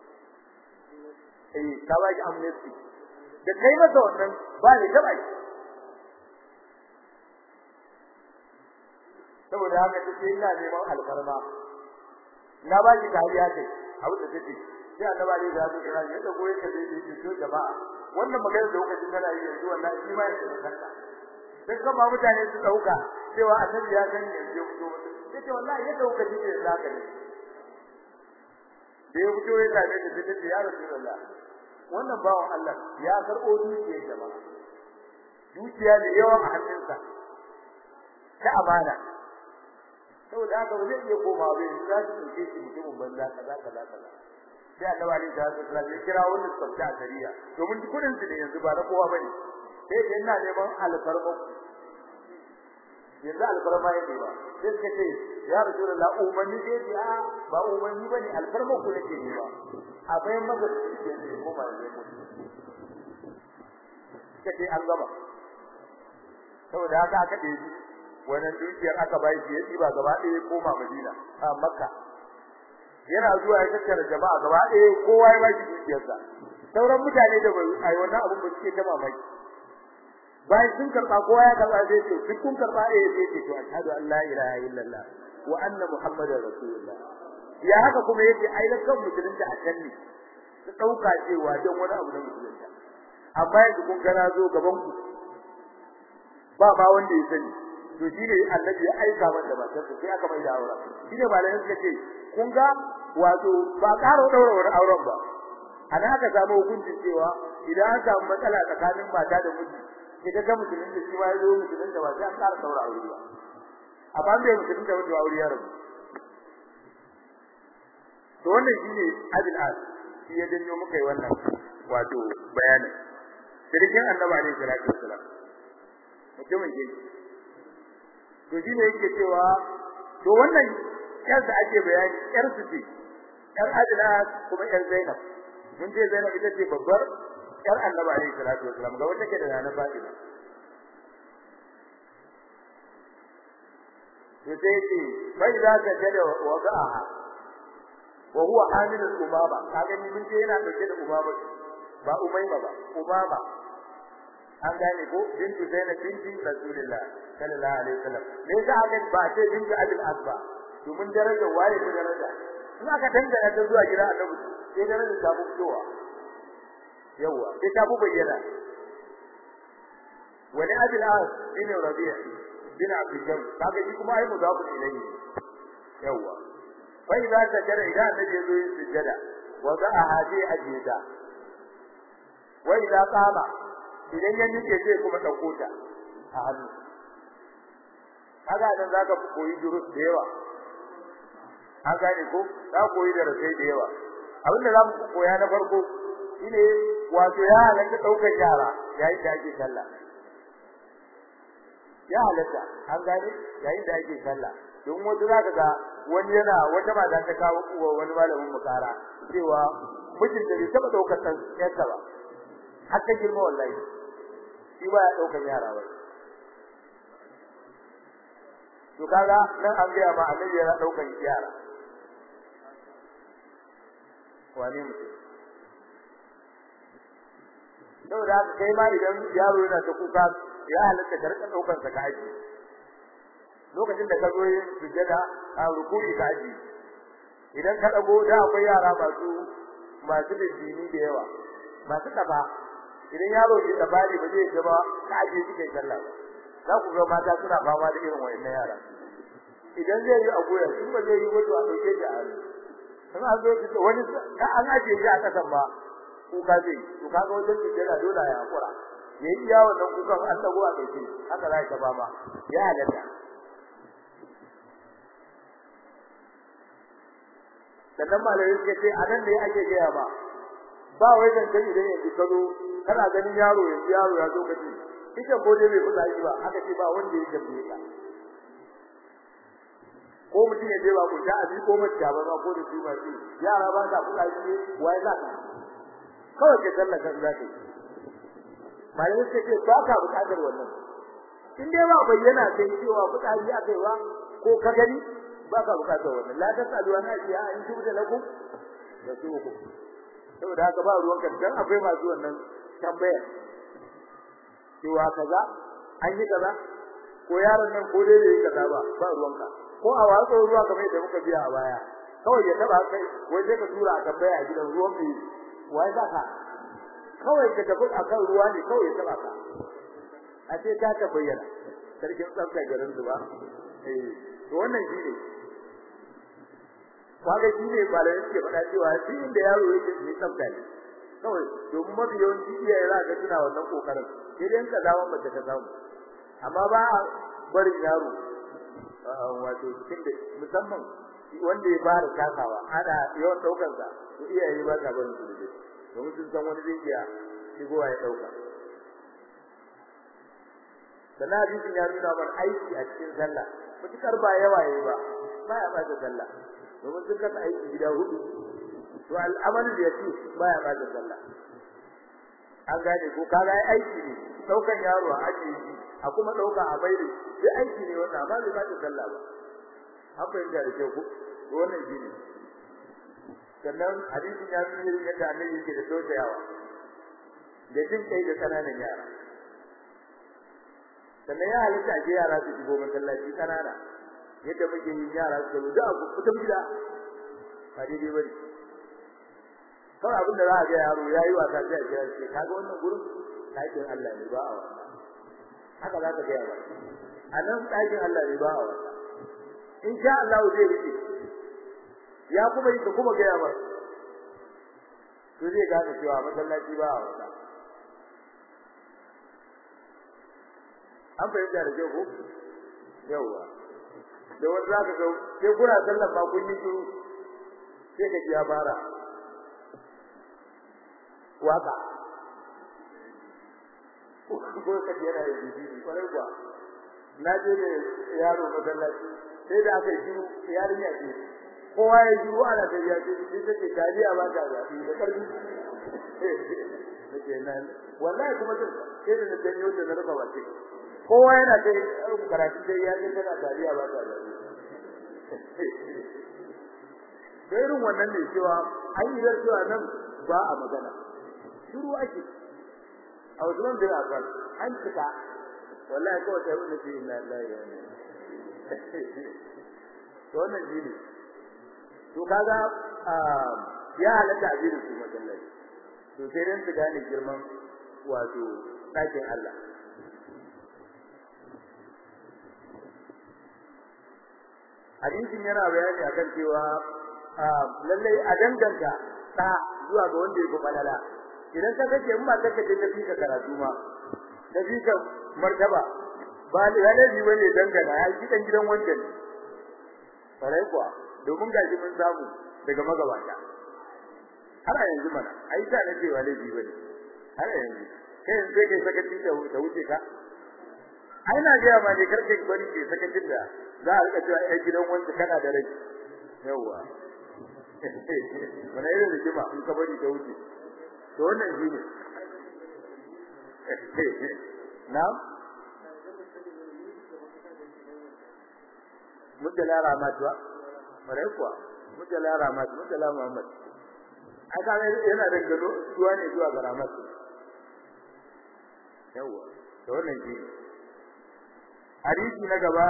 eh ka ba ki amnesty da kai masa wannan ba ne taba shi saboda haka take ina neman alfarma na ba ki kariya kai abu da take sai annabi ne da su kira yadda goye ka dai dai to jama'a wannan magana da kuka jin tana yi yanzu wannan shi ma yake kanka sai kuma mutane su dauka cewa annabi ya gani yanzu ya fito sai wallahi yadda kuka ji ne zaka ne da ya fito ya same ta sai ta ya rasulullah wannan bawan Allah ya karbo dukiyar jama'a dukiya da yawa a hannunsa ta amana saboda haka ba zai iya komawa bai za su ɗauke shi mutumin banza kaza kaza kaza sai annabi alaihi salatu wasallam ya kira wanda suka fita a shari'a domin kudin su ne yanzu ba na kowa bane sai da ina neman alfarma yanzu alfarma yake ba sai suka ce ya rasulullah umarni sai ce a ba umarni bane alfarma ku nake ne ba a bayan maka ce ne ko ba ne ko kace an gaba saboda haka aka ɗebi wannan dukiyar aka bai shi ya ɗiba gaba ɗaya ya koma Madina a Makka yana zuwa ya tattara jama'a gaba ɗaya kowa ya bai dukiyarsa sauran mutane da bai ai wannan abun ba suke ta mamaki bayan sun karɓa kowa ya karɓa sai ce duk kun karɓa eh sai ce to ashhadu an la ilaha illallah wa anna muhammadar rasulullah ya haka kuma yake ai da kan musulunta a can ne su ɗauka cewa don wani abu na musulunta amma yanzu kun gana zo gaban ku ba ma wanda ya sani to shine annabi ya aika mata matar sa sai aka mai da aure shine malamin suka ce kun ga wato ba karo daura wani auren ba ana aka samu hukuncin cewa idan an samu matsala tsakanin mata da miji idan ga mutumin da shi ma yazo mutumin da ba sai an ƙara daura aure ba amma bai mutumin da wanda aure ya rabu to wannan shine adil as shi ya danyo muka yi wannan wato bayanin sirrin annabi alaihi salatu wassalam mutumin ke to shine yake cewa to wannan yarsa ake bayani yar su ce yar adila kuma yar zainab mun ce zainab ita ce babbar yar annabi alaihi salatu wasalam ga wanda ke da nana fatima to sai ce bai za ka jada wagaha wa huwa hamil al-umama kaga ni mun ce yana dauke da umama ba umayma ba umama an gane ko bintu zainab binti rasulullah sallallahu alaihi wasallam me yasa aka ba ce bintu abul asba domin daraja waye ko daraja in aka dangana ta zuwa gidan annabi sai daraja ta fitowa yawa sai ta bayyana wani abul as bin rabi'a bin abdul jam kaga shi kuma ai muzafu ilayhi yawa fa idza sajada idan annabi ya zo yin sujada wa za'a hadi ajida wa idza qama idan ya nike sai kuma dauko ta a hannu kaga dan zaka koyi durus da yawa an gane ko za koyi da rasai da yawa abin da zamu koya na farko shine wato ya halatta daukar yara yayin da ake sallah ya halatta an gane yayin da ake sallah don wanda zaka ga wani yana wata mata ta kawo wani malamin mukara cewa mijin da bai taba daukar san yarsa ba har ta girma wallahi shi ba ya daukar yara ba to kaga nan an ga ma annabi yana daukar yara wani mutum saboda haka kai ma idan yaro yana ta kuka ya halatta ka rika daukar sa ka aji lokacin da ka zo yin sujada a rukuni ka aji idan ka dago da akwai yara masu masu bindini da yawa masu taba idan yaro bai taba ne ba zai ga ba ka aje shi kai sallah za ku ga mata suna fama da irin wayannan yara idan zai yi a goya shi ba zai yi wato a dauke shi a hannu kuma an zo wani ka an aje shi a kasan ba kuka zai to kaga wajen sujada dole ya hakura yayi iya wannan kukan an dago a kai haka za ka ba ma ya halatta sannan malai suka ce a nan ne ake gaya ba ba wai zan gani idan yanzu ka zo kana ganin yaro yanzu yaro ya zo kace ita ko dai bai kula shi ba aka ce ba wanda ya gabe ka ko mutum ya je ba ku ta abi ko mace ba ba ko da su ba shi yara ba ta kula shi wai za ka kawai ke sallaka za ka yi malai suka ce ba ka bukatar wannan in dai ba bayyana sai cewa fitsari akai ba ko ka gani ba ka bukatar wannan la tasalu an ajiya in tubu lakum da su ku saboda haka ba ruwan kan dan akwai masu wannan tambaya cewa kaza an yi kaza ko yaron nan ko dai yayi kaza ba ba ruwanka ko a watsa ruwa kamar yadda muka biya a baya kawai ya taba kai wai sai ka tura a tambaya a gidan ruwan mai wai za ka kawai ka tafi akan ruwa ne kawai ya taba ka a ce ta ta bayyana sarkin tsafta garin zuba eh to wannan shi ne kaga shi ne ba da yake faɗa cewa shi inda yaro yake ne tsafta ne kawai domin mafi yawanci iyaye za ka tuna wannan kokarin sai dai ka dawo mace ka samu amma ba a barin yaro wato cikin da musamman wanda ya fara takawa ana yawan daukar sa to iyaye ba ta barin su da domin sun san wani zai iya shigowa ya dauka sannan hadisin ya nuna mana aiki a cikin sallah mutukar ba yawa yayi ba ba ya ba sallah domin sun kasa aiki gida hudu to al'amalu da yake ba ya ba sallah an gane ko kaga ai aiki ne daukan yaro a ajiye shi a kuma dauka a baire sai aiki ne wannan amma bai ba sallah ba an fahimta da kyau ko to wannan shi ne sannan hadisin ya nuna yadda annabi yake da tausayawa da jin kai da kananan yara sannan ya halitta a yara su shigo masallaci kanana yadda muke yin yara su zo da abu kuta gida ba daidai bane kawai abin da za a ga yaro ya yi wasa sai a kira shi kaga wannan gurin ɗakin Allah ne ba a wasa haka za ka gaya ba a nan ɗakin Allah ne ba a wasa in sha Allah zai rike ya kuma yi ka kuma gaya ba to zai gane cewa masallaci ba a wasa an fahimta da kyau ko yawa da wanda zaka ga sai kuna sallan ba kun yi shiru sai ka ji ya fara waka ko ka ji yana yin bibi kwarai kuwa na je ne yaro masallaci sai da aka yi shiru yarinya ce kowa ya shiru ana da ya ce sai take taliya ba ta zafi da karfi nake nan wallahi kuma sai da na janyo da na rufa bace kowa yana da karatu dai ya ga tana dariya ba ta dariya irin wannan ne cewa an yi da cewa nan ba a magana shiru ake a wajen da ya fara an cika wallahi kawai sai wani ce inna lillahi wa inna ilaihi to wannan shi ne to kaga ya halatta a jirin su masallaci to sai dan su gane girman wato ɗakin Allah hadisin yana bayani akan cewa lallai a danganta da zuwa ga wanda yake falala idan ka kace in ba ka kace ta fika karatu ma ta fika martaba ba lalabi bane dangana ya ji dan gidan wanda ne farai kuwa domin gaji mun samu daga magabata har a yanzu mana ai ta nake wa laifi bane har yanzu kai yanzu kai sakaci da wuce ka ai na ga ma ne karke bari ke sakacin da za a rika cewa ai gidan wanda kana da rai yawa wani irin rigima in ka bari ta wuce to wannan shi ne na'am mujalla ramatuwa mare kuwa mujalla ramatu mujalla muhammad aka yana da gado zuwa ne zuwa ga ramatu yawa to wannan shi hadisi na gaba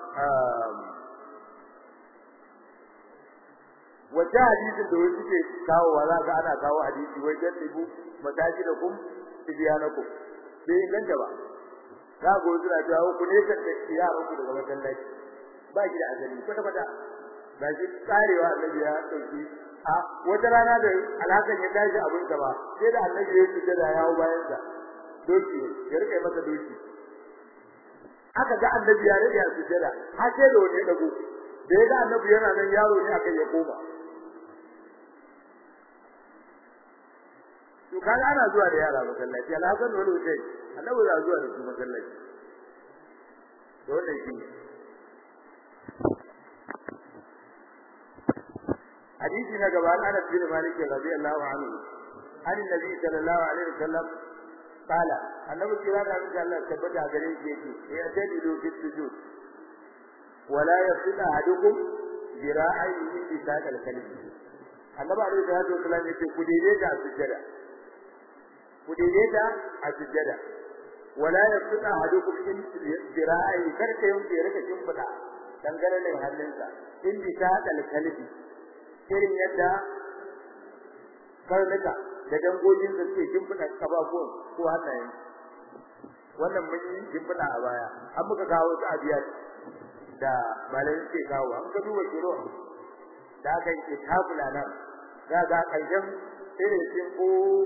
wata hadisin da wasu ke kawo wa za ka ana kawo hadisi wai dan dibu mataji da kum tibiyanakum bai inganta ba za ku zura ta ku ne kan da yaran ku daga masallaci ba ki da azali kwata kwata ba shi tsarewa annabi ya dauki a wata rana da alhakan ya tashi abin sa ba sai da annabi ya fita da yawo bayan sa doki ya rike masa doki aka ga annabi ya rike a sujada har sai da wani dago da ya ga annabi yana nan yaro ne aka ya koma to kaga ana zuwa da yara masallaci alhasan wani wuce annabi za zuwa da su masallaci to wannan shi hadisi na gaba an Anas bin Malik radiyallahu anhu an annabi sallallahu alaihi wasallam qala annabi kira da Allah tabbata gare shi yake ya tadilu fi sujud wala yasina ahadukum zira'ihi fi saqal kalbi annabi alaihi salatu wasallam yake ku daidaita a sujjada ku daidaita a sujjada wala yasina ahadukum in zira'ihi karka yanke rika shimfida dangane da hannunsa in bi saqal kalbi irin yadda karnuka da dangogin da suke shimfida kafafuwan ko hannayen wannan mun yi shimfida a baya an muka kawo su a biyar da malamin ke kawo an ka duba kiro da aka yi tabula nan za ga karshen irin sun ko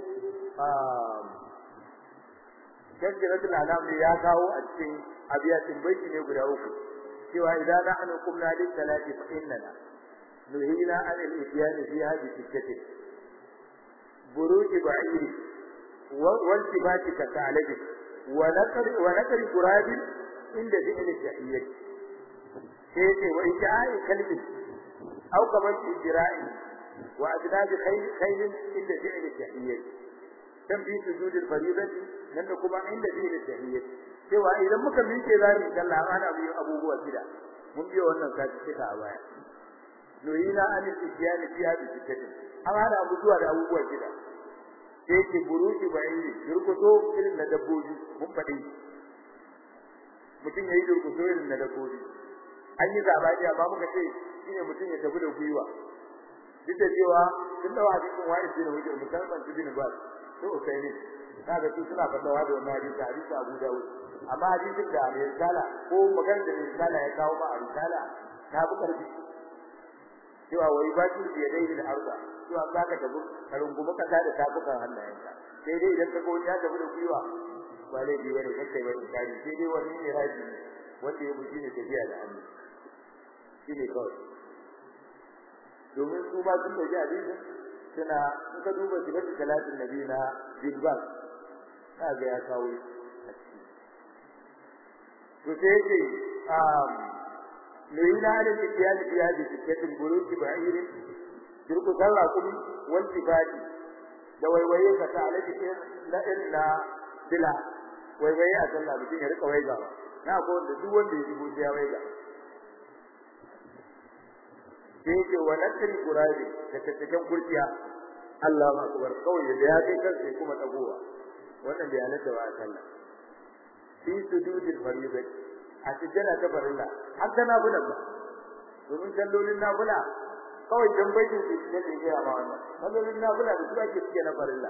Jajjiratul Alam ya kawo a cikin abiyatin baiti ne guda uku cewa idan nahnu qumna lis salati fa innana nuhina an al-ityan fi hadhihi sittati buruj ba'iri wa intibati ka ta'alabi wa naqri wa naqri qurab inda fi'l al-tahiyyah sai ce wa ijai kalbi au kamar ijra'i wa adnab khayl khayl inda fi'l al-tahiyyah dan bi sujud al-fariidah nan da kuma inda fi'l al-tahiyyah cewa idan muka miƙe zamu kalla ana biyo abubuwa gida mun biyo wannan kaci cika a baya nuhina an al-ijyan fi hadhihi sittati an hada abu zuwa da abubuwa gida sai ke buruji bayani yurkuto irin na dabbobi mun faɗi mutum yayi yurkuto irin na dabbobi an yi zabani amma muka ce shine mutum ya tafi da gwiwa duk da cewa sun dawa hadisin wa'id bin hujjar musamman bin bas to sai ne kaga su suna fadawa da wannan hadisi hadisi Abu Dawud amma hadisin da mai risala ko magana da mai risala ya kawo ma a risala ta fi karfi cewa wai ba shi ya dai da arba cewa za ka tafi ka rungumi kasa da tafukan hannayenka sai dai idan ka ga wani ya tafi da gwiwa ba laifi bane kai bane kai sai dai wani ne raji wanda ya buji ne tafiya da hannu shine kawai domin su ma sun dauki hadisin suna in ka duba sifatu salatin nabi na bilbas kaga ya kawo a ciki to sai yake um lina da tiyan biya da cikin buruki ba'iri dirku sallah kuma wal tibadi da waiwaye ka ta alaji la illa bila waiwaye a sallah mutum ya rika waiga na ko da duk wanda ya dubo ya waiga sai yake wa nakri qurabi da cikin kurciya Allahu akbar kawai da ya kai kansa kuma tagowa wannan bai halatta ba sallah fi sujudil fariida a cikin ta farilla har da nafila ba domin sallolin nafila kawai dan baitin su ne da ya ba wannan sallolin nafila da su ake cikin na farilla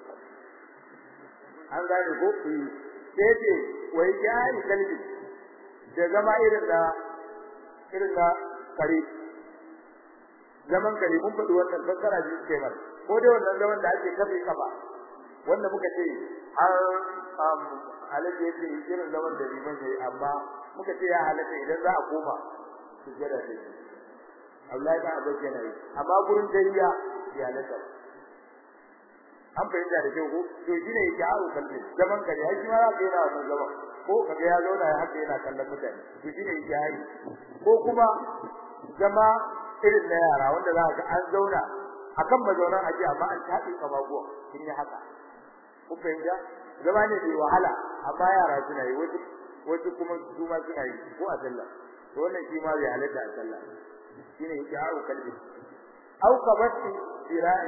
an gane ko ku sai ce wai yayi kalbi da zama irin da irin da kare zaman kare mun faɗi wannan fassara ji ce mai ko dai wannan zaman da ake kafe kafa wanda muka ce har um alaji yake irin zaman da liman yayi amma muka ce ya halatta idan za a koma sujjada ce Allah ya ba yana yi amma gurin dariya ya halatta an fahimta da kyau ko to shine yake aro kalbi zaman kare ai shi ma za ka yana wannan zaman ko kaga ya zauna ya haka yana kallon mutane to shine yake hari ko kuma zama irin na yara wanda za ka an zauna akan mazaunan aji amma an tafi kamaguwa kin yi haka ku fahimta zama ne mai wahala amma yara suna yi wasu wasu kuma su ma suna yi ko a sallah to wannan shi ma bai halatta a sallah shine yake aro kalbi au kabati dira'i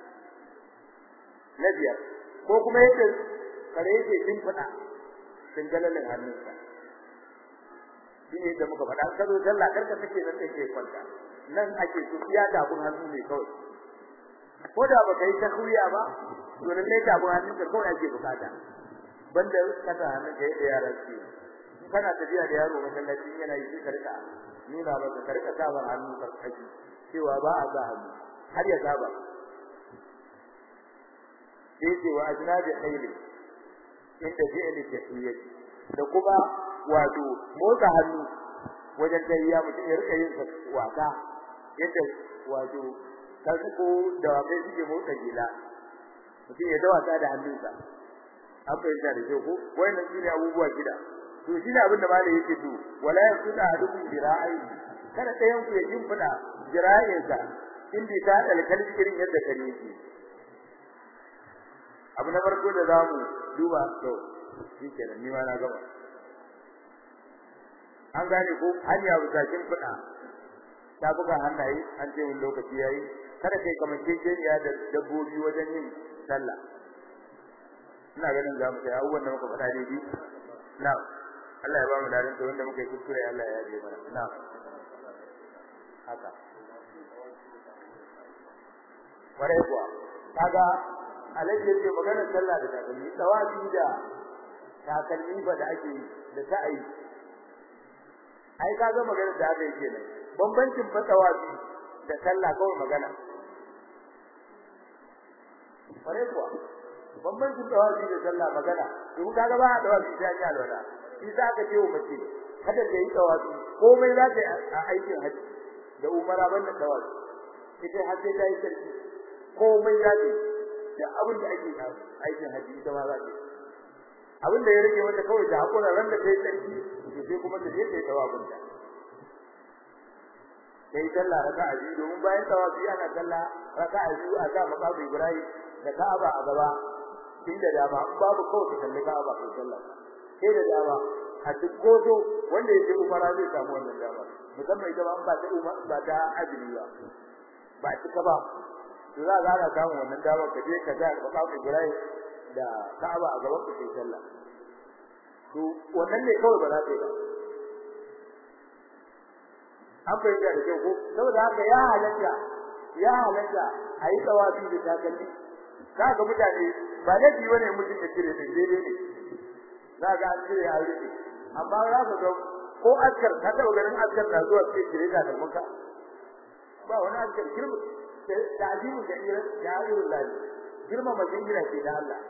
na biyar ko kuma yake kare yake shimfiɗa dangalalin hannunsa shine da muka faɗa kazo sallah karka take nan take kwanta nan ake so iya tabun hannu ne kawai ko da baka yi takwiya ba to lalle tabun hannun ka kawai ake bukata banda kada hannun ka da yaran su kana tafiya da yaro masallaci yana yi sai ka rika nuna masa ka rika sabar hannu karkashi cewa ba a za hannu har ya saba sai ce wa ajnabi khayli inda fi'li tahiyyah da kuma wato motsa hannu wajen tayyiya mutum ya rika yin wasa yadda wato ko da wakai suke motsa gila mutum ya dawata da hannunsa an fahimta da kyau ko wayannan su ne abubuwa gida to shi ne abin da malai yake to wala yasuda ahadukum bira'i kada ɗayan ku ya jimfida jira'insa in bi ta alkalbi irin yadda kare yake abu na farko da zamu duba to shi kenan ni ma na gaba an gane ko hanya bukakin fada ta buga hannaye an ce wani lokaci yayi kada kai kamar kekeniya da dabbobi wajen yin sallah ina ganin za mu kai abubuwan da muka faɗa daidai na Allah ya ba mu ladan to wanda muka yi kuskure Allah ya yaje mana na haka kwarai kuwa kaga alaji yake magana sallah da takalmi tawafi da takalmi ba da ake da ta'ayi ai kaga magana da aka yi kenan bambancin fatawafi da sallah kawai magana kwarai kuwa bambancin tawafi da sallah magana to kaga ba da tawafi sai ya alwala shi za ka ce wa mace kada ta yi tawafi komai za ta yi a aikin haji da umara banda tawafi ita har sai ta yi sarki komai za ta yi da abin da ake aikin haji ita ma za ta yi abin da ya rage mata kawai da hakura ran da ta yi sarki to sai kuma ta je ta yi tawafin ta sai sallah raka'a biyu domin bayan tawafi ana sallah raka'a biyu a ga maqamu Ibrahim da Ka'aba a gaba inda dama babu kawai ta kalli Ka'aba kai sallah sai da dama a duk gozo wanda yake umara zai samu wannan dama musamman ita ba ba ta umar ba ta ajiri ba ba cika ba to za ga ana samu wannan dama ka je ka ga maqamu Ibrahim da Ka'aba a gaban ka kai sallah to wannan ne kawai ba za ta yi ba an fahimta da kyau ko saboda haka ya halatta ya halatta a yi tsawafi da takalmi za ga mutane ba laifi wani mutum da cire da daidai ne za ga an cire a rufe amma za ka ga ko askar ka taɓa ganin askar na zuwa sai cire da kalmanka ba wani askar girma da ajibu da irin da irin lafi girma majin gina ce da Allah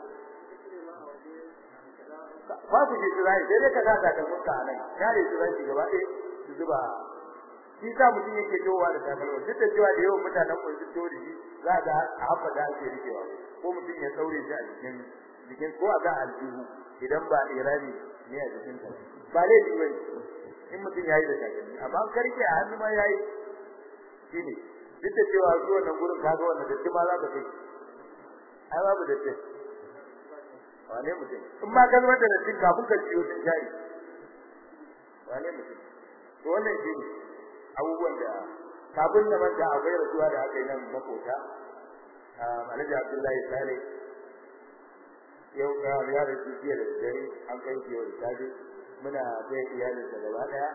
ba ku ji tsirai sai dai ka sa takalmanka a nan kare tsirai gaba ɗaya su zuba shi sa mutum yake towa da takalma duk da cewa da yawan mutanen mu sun towa da shi za ga a haka da ake rikewa ko mutum ya saure shi a jikin jikin ko a ga aljihu idan ba irani ne a jikin ta ba laifi bane in mutum yayi da takalmi amma karke a hannu ma yayi shine duk da cewa zuwa nan gurin kaga wannan da ma za ka kai ai babu da ce wane mutum in ma kalmar da dattin kafin ka ciyo sun shayi wane mutum to wannan shine abubuwan da kafin da manta akwai rasuwa da aka yi nan makota Alhaji Abdullahi Sale yau ga ya da shi jiya da dare an kai shi yau da safe muna kai iyalin da gaba daya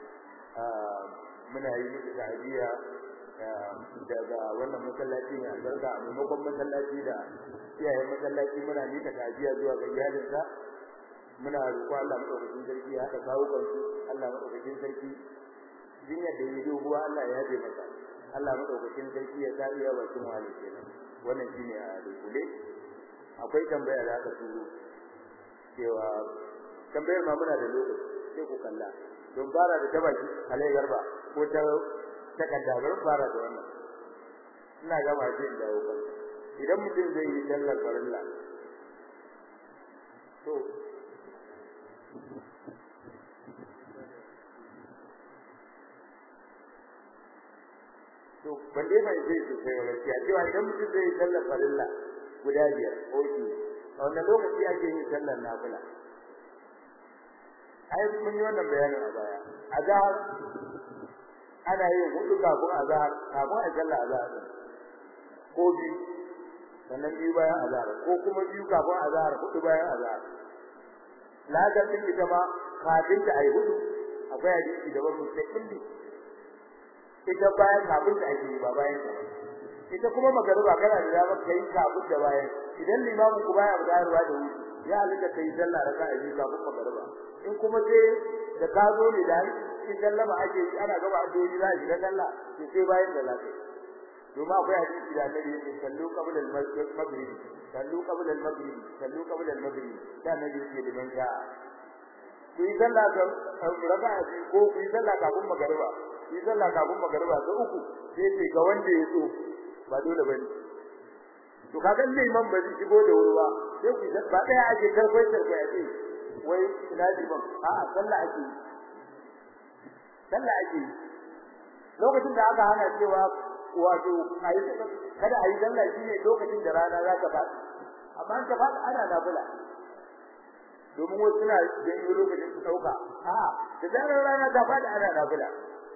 muna yi musu ta'aziyya daga wannan masallaci ne albarka a maimakon masallaci da iyayen masallaci muna nika ta'aziyya zuwa ga iyalinsa muna roƙon Allah madaukakin sarki ya haɗa kawo kansu Allah madaukakin sarki jinyar da yi doguwa Allah ya yaje masa Allah madaukakin sarki ya sa iya bakin wani kenan wannan shine a dukule akwai tambaya da aka turo cewa tambayar ma muna da lokaci sai ku kalla don fara da tabaki alai garba ko ta takarda bari fara da wannan ina gama sai in dawo kan idan mutum zai yi sallar farilla to to ban dai bai sai su sai wala ya cewa idan mutum zai sallar farilla guda biyar ko shi a wannan lokaci ake yin sallar nafila ai mun yi wannan bayanin a baya azhar ana yin hudu kafin azhar kafin a sallar azhar ko biyu sannan biyu bayan azhar ko kuma biyu kafin azhar hudu bayan azhar ladar din ita ma kafin ta ai hudu akwai hadisi da wannan sai kulli ita bayan kafin ta ake ba bayan ta ita kuma magariba kana da dama kai kafin da bayan idan limamu ku baya bayarwa da wuri ya halaka kai sallah raka'a biyu kafin magariba in kuma sai da ka zo ne da in sallama ake ana gaba addu'o'i za a shiga sallah to sai bayan da lafiya domin akwai hadisi da annabi yake sallu qabla al-maghrib sallu qabla al-maghrib sallu qabla al-maghrib da annabi yake liman ja ku yi sallah ga raka'a ko ku yi sallah kafin magariba ku yi sallah kafin magariba da uku sai ce ga wanda ya so ba dole bane to kaga liman ba zai shigo da wuri ba sai ku ba daya ake karfai karfai a ce wai ina liman a'a sallah ake sallah ake lokacin da aka hana cewa wato ayi kada ayi sallah shine lokacin da rana za ta fadi amma ta fadi ana nafila domin wasu suna janyo lokacin su dauka a da zarar rana ta fadi ana nafila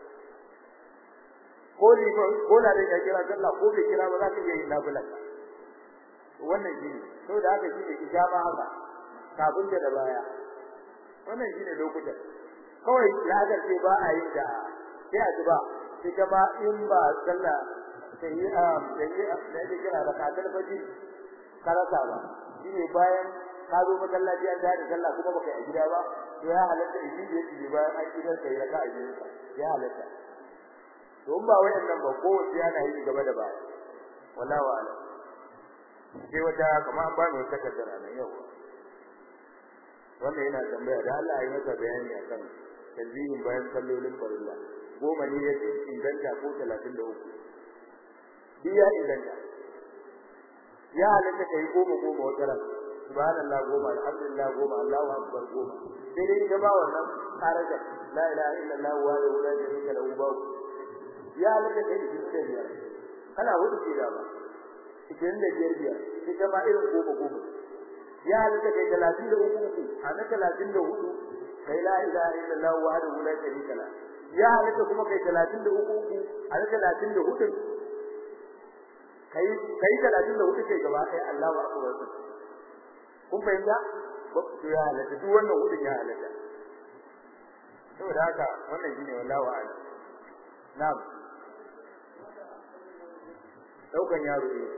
ko ni ko na da ya kira sallah ko bai kira ba za ka iya yin nafila wannan shine to da haka shine ijaba haka kafin da baya wannan shine lokutan kawai ya ga ce ba a yi da sai a ba ita ma in ba sallah sai yi a sai da yake kira da kadar faji karasa ba shine bayan ka zo masallaci an da sallah kuma baka yi gida ba to ya halatta in yi yake bayan an gidan kai raka a gidansa ya halatta to in ba wayannan ba ko wace yana yi gaba da baya wallahi wa'ala sai wata kamar an ba mu wata kaddara nan yau wannan yana tambaya da Allah ya yi masa bayani akan tanzihin bayan sallolin farilla goma ne ya ci inganta ko talatin da uku biya inganta ya halatta ka yi goma goma wata ran subhanallah goma alhamdulillah goma allahu akbar goma sai dai ita ba wannan karajar la ilaha illallah wa la sharika lahu ba ya halatta ka yi da biyar kana hudu ke da ba idan da biyar biyar ita ma irin goma goma ya halatta kai talatin da uku uku a na talatin da hudu kai la ilaha illallah wahdahu la sharika la ya halatta kuma kai 33 uku a 34 kai kai 34 kai gaba kai Allahu akbar kun fahimta to ya halatta duk wannan hudun ya halatta saboda haka wannan shine wallahi wa'ala na'am daukan yaro ne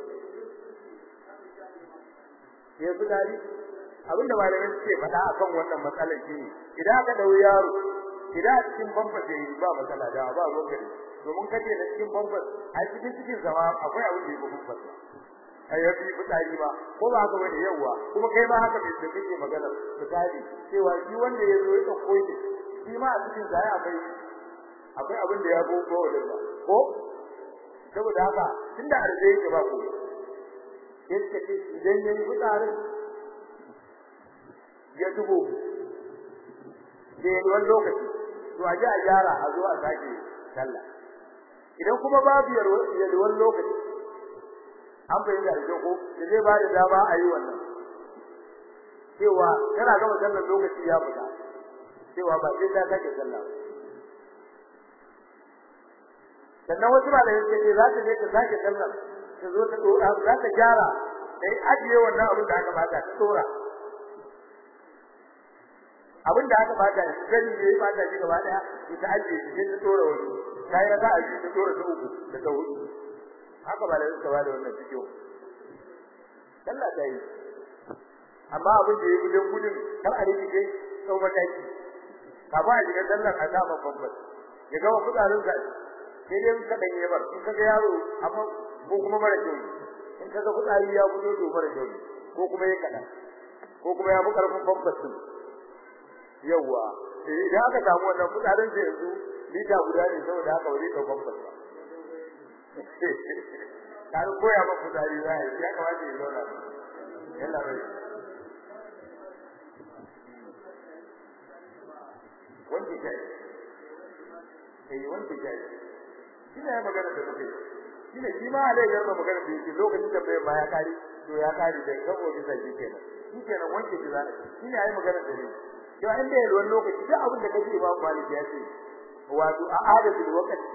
ya fitari abinda malamai suke faɗa akan wannan matsalar shine idan aka dau yaro idan a cikin bambas yayi ba matsala da ba ruwan domin kace da cikin bambas a cikin cikin zama akwai abin da yake bambas ai yafi fitari ba ko ba haka bane yawa kuma kai ma haka bai kake magana fitari cewa shi wanda ya zo ya dauko shi shi ma a cikin zai akwai akwai abin da ya boko wajen ba ko saboda haka tunda arze yake ba ko yadda ke idan yayi fitsarin ya dubo da wani lokaci to a ji a gyara a zo a sake sallah idan kuma babu yalwar lokaci an fahimta da ko da zai ba da dama a yi wannan cewa kana gama sallar lokaci ya fita cewa ba sai ta sake sallah sannan wasu ba da yake ce za ta je ta sake sallar ta zo ta dora za ta gyara dai ajiye wannan abin da aka bata ta dora abin da aka bata gani ne bata shi gaba daya ita ajiye shi ta dora wani kai ya ga ajiye ta dora ta uku da ta hudu haka ba da suka bada wannan cikin sallah ta yi amma abin da yayi gudun gudun kar a rike kai sau mataki kafin a shiga sallar a sa babban ya gama kudarin sa sai dai ka dan yabar in kaga yaro amma ko kuma mara kyau in kaga kudari ya gudu to mara kyau ko kuma ya kada ko kuma ya fi karfin bambas din yawa idan aka samu wannan kudarin sai yanzu lita guda ne saboda haka wani ka bambas ba kan koya ba kudari zai ya kamata ya zauna yalla bai wanda kai eh wanda kai shine ya magana da kuke shine shi ma alai garba magana da yake lokacin da bai ma ya kare to ya kare da kawo bisa shi kenan shi kenan wanke shi zai shine yayi magana da ni to inda yayi wani lokaci duk abin da kake ba maliki ya ce wato a adadin lokaci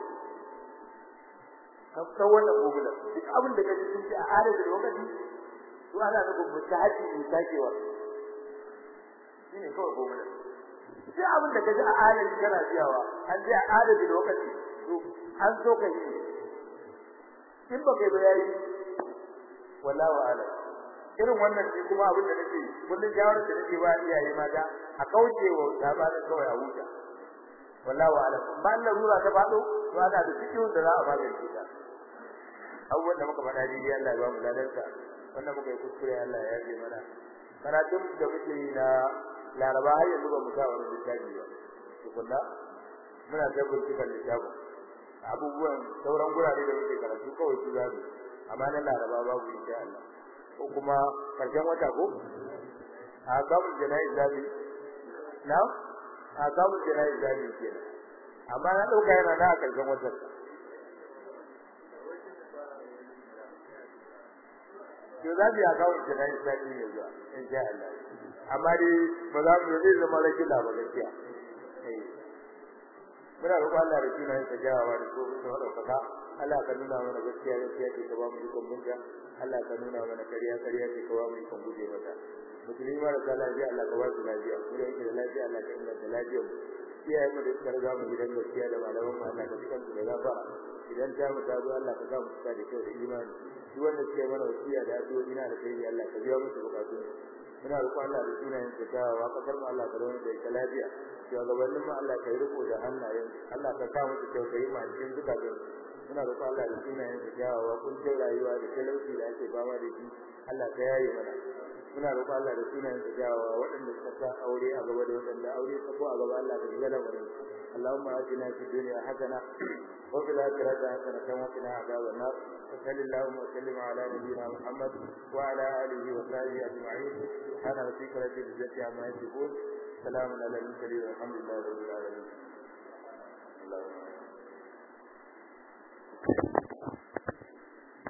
kafta wannan gobula duk abin da kake sun ce a adadin lokaci to ana da mutahaji ne takewa shine kawai gobula duk abin da kaji a adadin kana biyawa an je a adadin lokaci to an so kai in ba kai bayani wallahi ala irin wannan shi kuma abin da nake kullun jawar da nake ba iyaye mata a kaucewa labarin kawai a huta wallahi ala ba Allah rura ta fado to ana da cikin da za a magance ta abubuwan da muka faɗa dai Allah ya ba mu ladansa wannan muka yi kuskure Allah ya yafe mana karatun da muke yi na laraba har yanzu ba mu sa wani littafi ba tukunna muna da bincikan littafin abubuwan sauran gurare da muke karatu kawai su zamu amma na laraba babu insha Allah ko kuma karshen wata ko a gabu jana'i zabi na a gabu jana'i zabi kenan amma na dauka yana na karshen wata to za mu ya gabu jana'i zabi ne zuwa insha Allah amma dai ba za mu zai zama rashin ba gaskiya muna roƙon Allah da sunayen sa jawawa da tsohon sa madaukaka Allah ka nuna mana gaskiya gaskiya ce ka ba mu ikon bunta Allah ka nuna mana ƙarya ƙarya ce ka ba mu ikon guje mata musulmi mara da lafiya Allah ka ba su lafiya mu da yake da lafiya Allah ka inganta lafiyar mu iyayen mu da suka riga mu gidan gaskiya da malaman mu Allah ka cikan su da gafara idan ta mu ta zo Allah ka sa mu cika da kyau da imani duk wanda suke mana wasiya da addu'o'i na da kai Allah ka biya musu bukatun muna roƙon Allah da sunayen sa jawawa kasar mu Allah ka rawana da ita lafiya shugabannin mu Allah ka yi riko da hannayen Allah ka sa musu tausayi ma cikin zukatan muna roƙon Allah da sunayen sa jawawa kun ce rayuwa da talauci da ake fama da shi Allah ka yaye mana muna roƙon Allah da sunayen sa jawawa waɗanda suka sa aure a gaba da waɗanda aure ta ko a gaba Allah ka shiga lamarin اللهم آتنا في الدنيا حسنة وفي الآخرة حسنة وقنا عذاب النار وصل اللهم وسلم على نبينا محمد وعلى آله وصحبه أجمعين سبحان ربك رب العزة عما يصفون سلام على المرسلين والحمد لله رب العالمين اللهم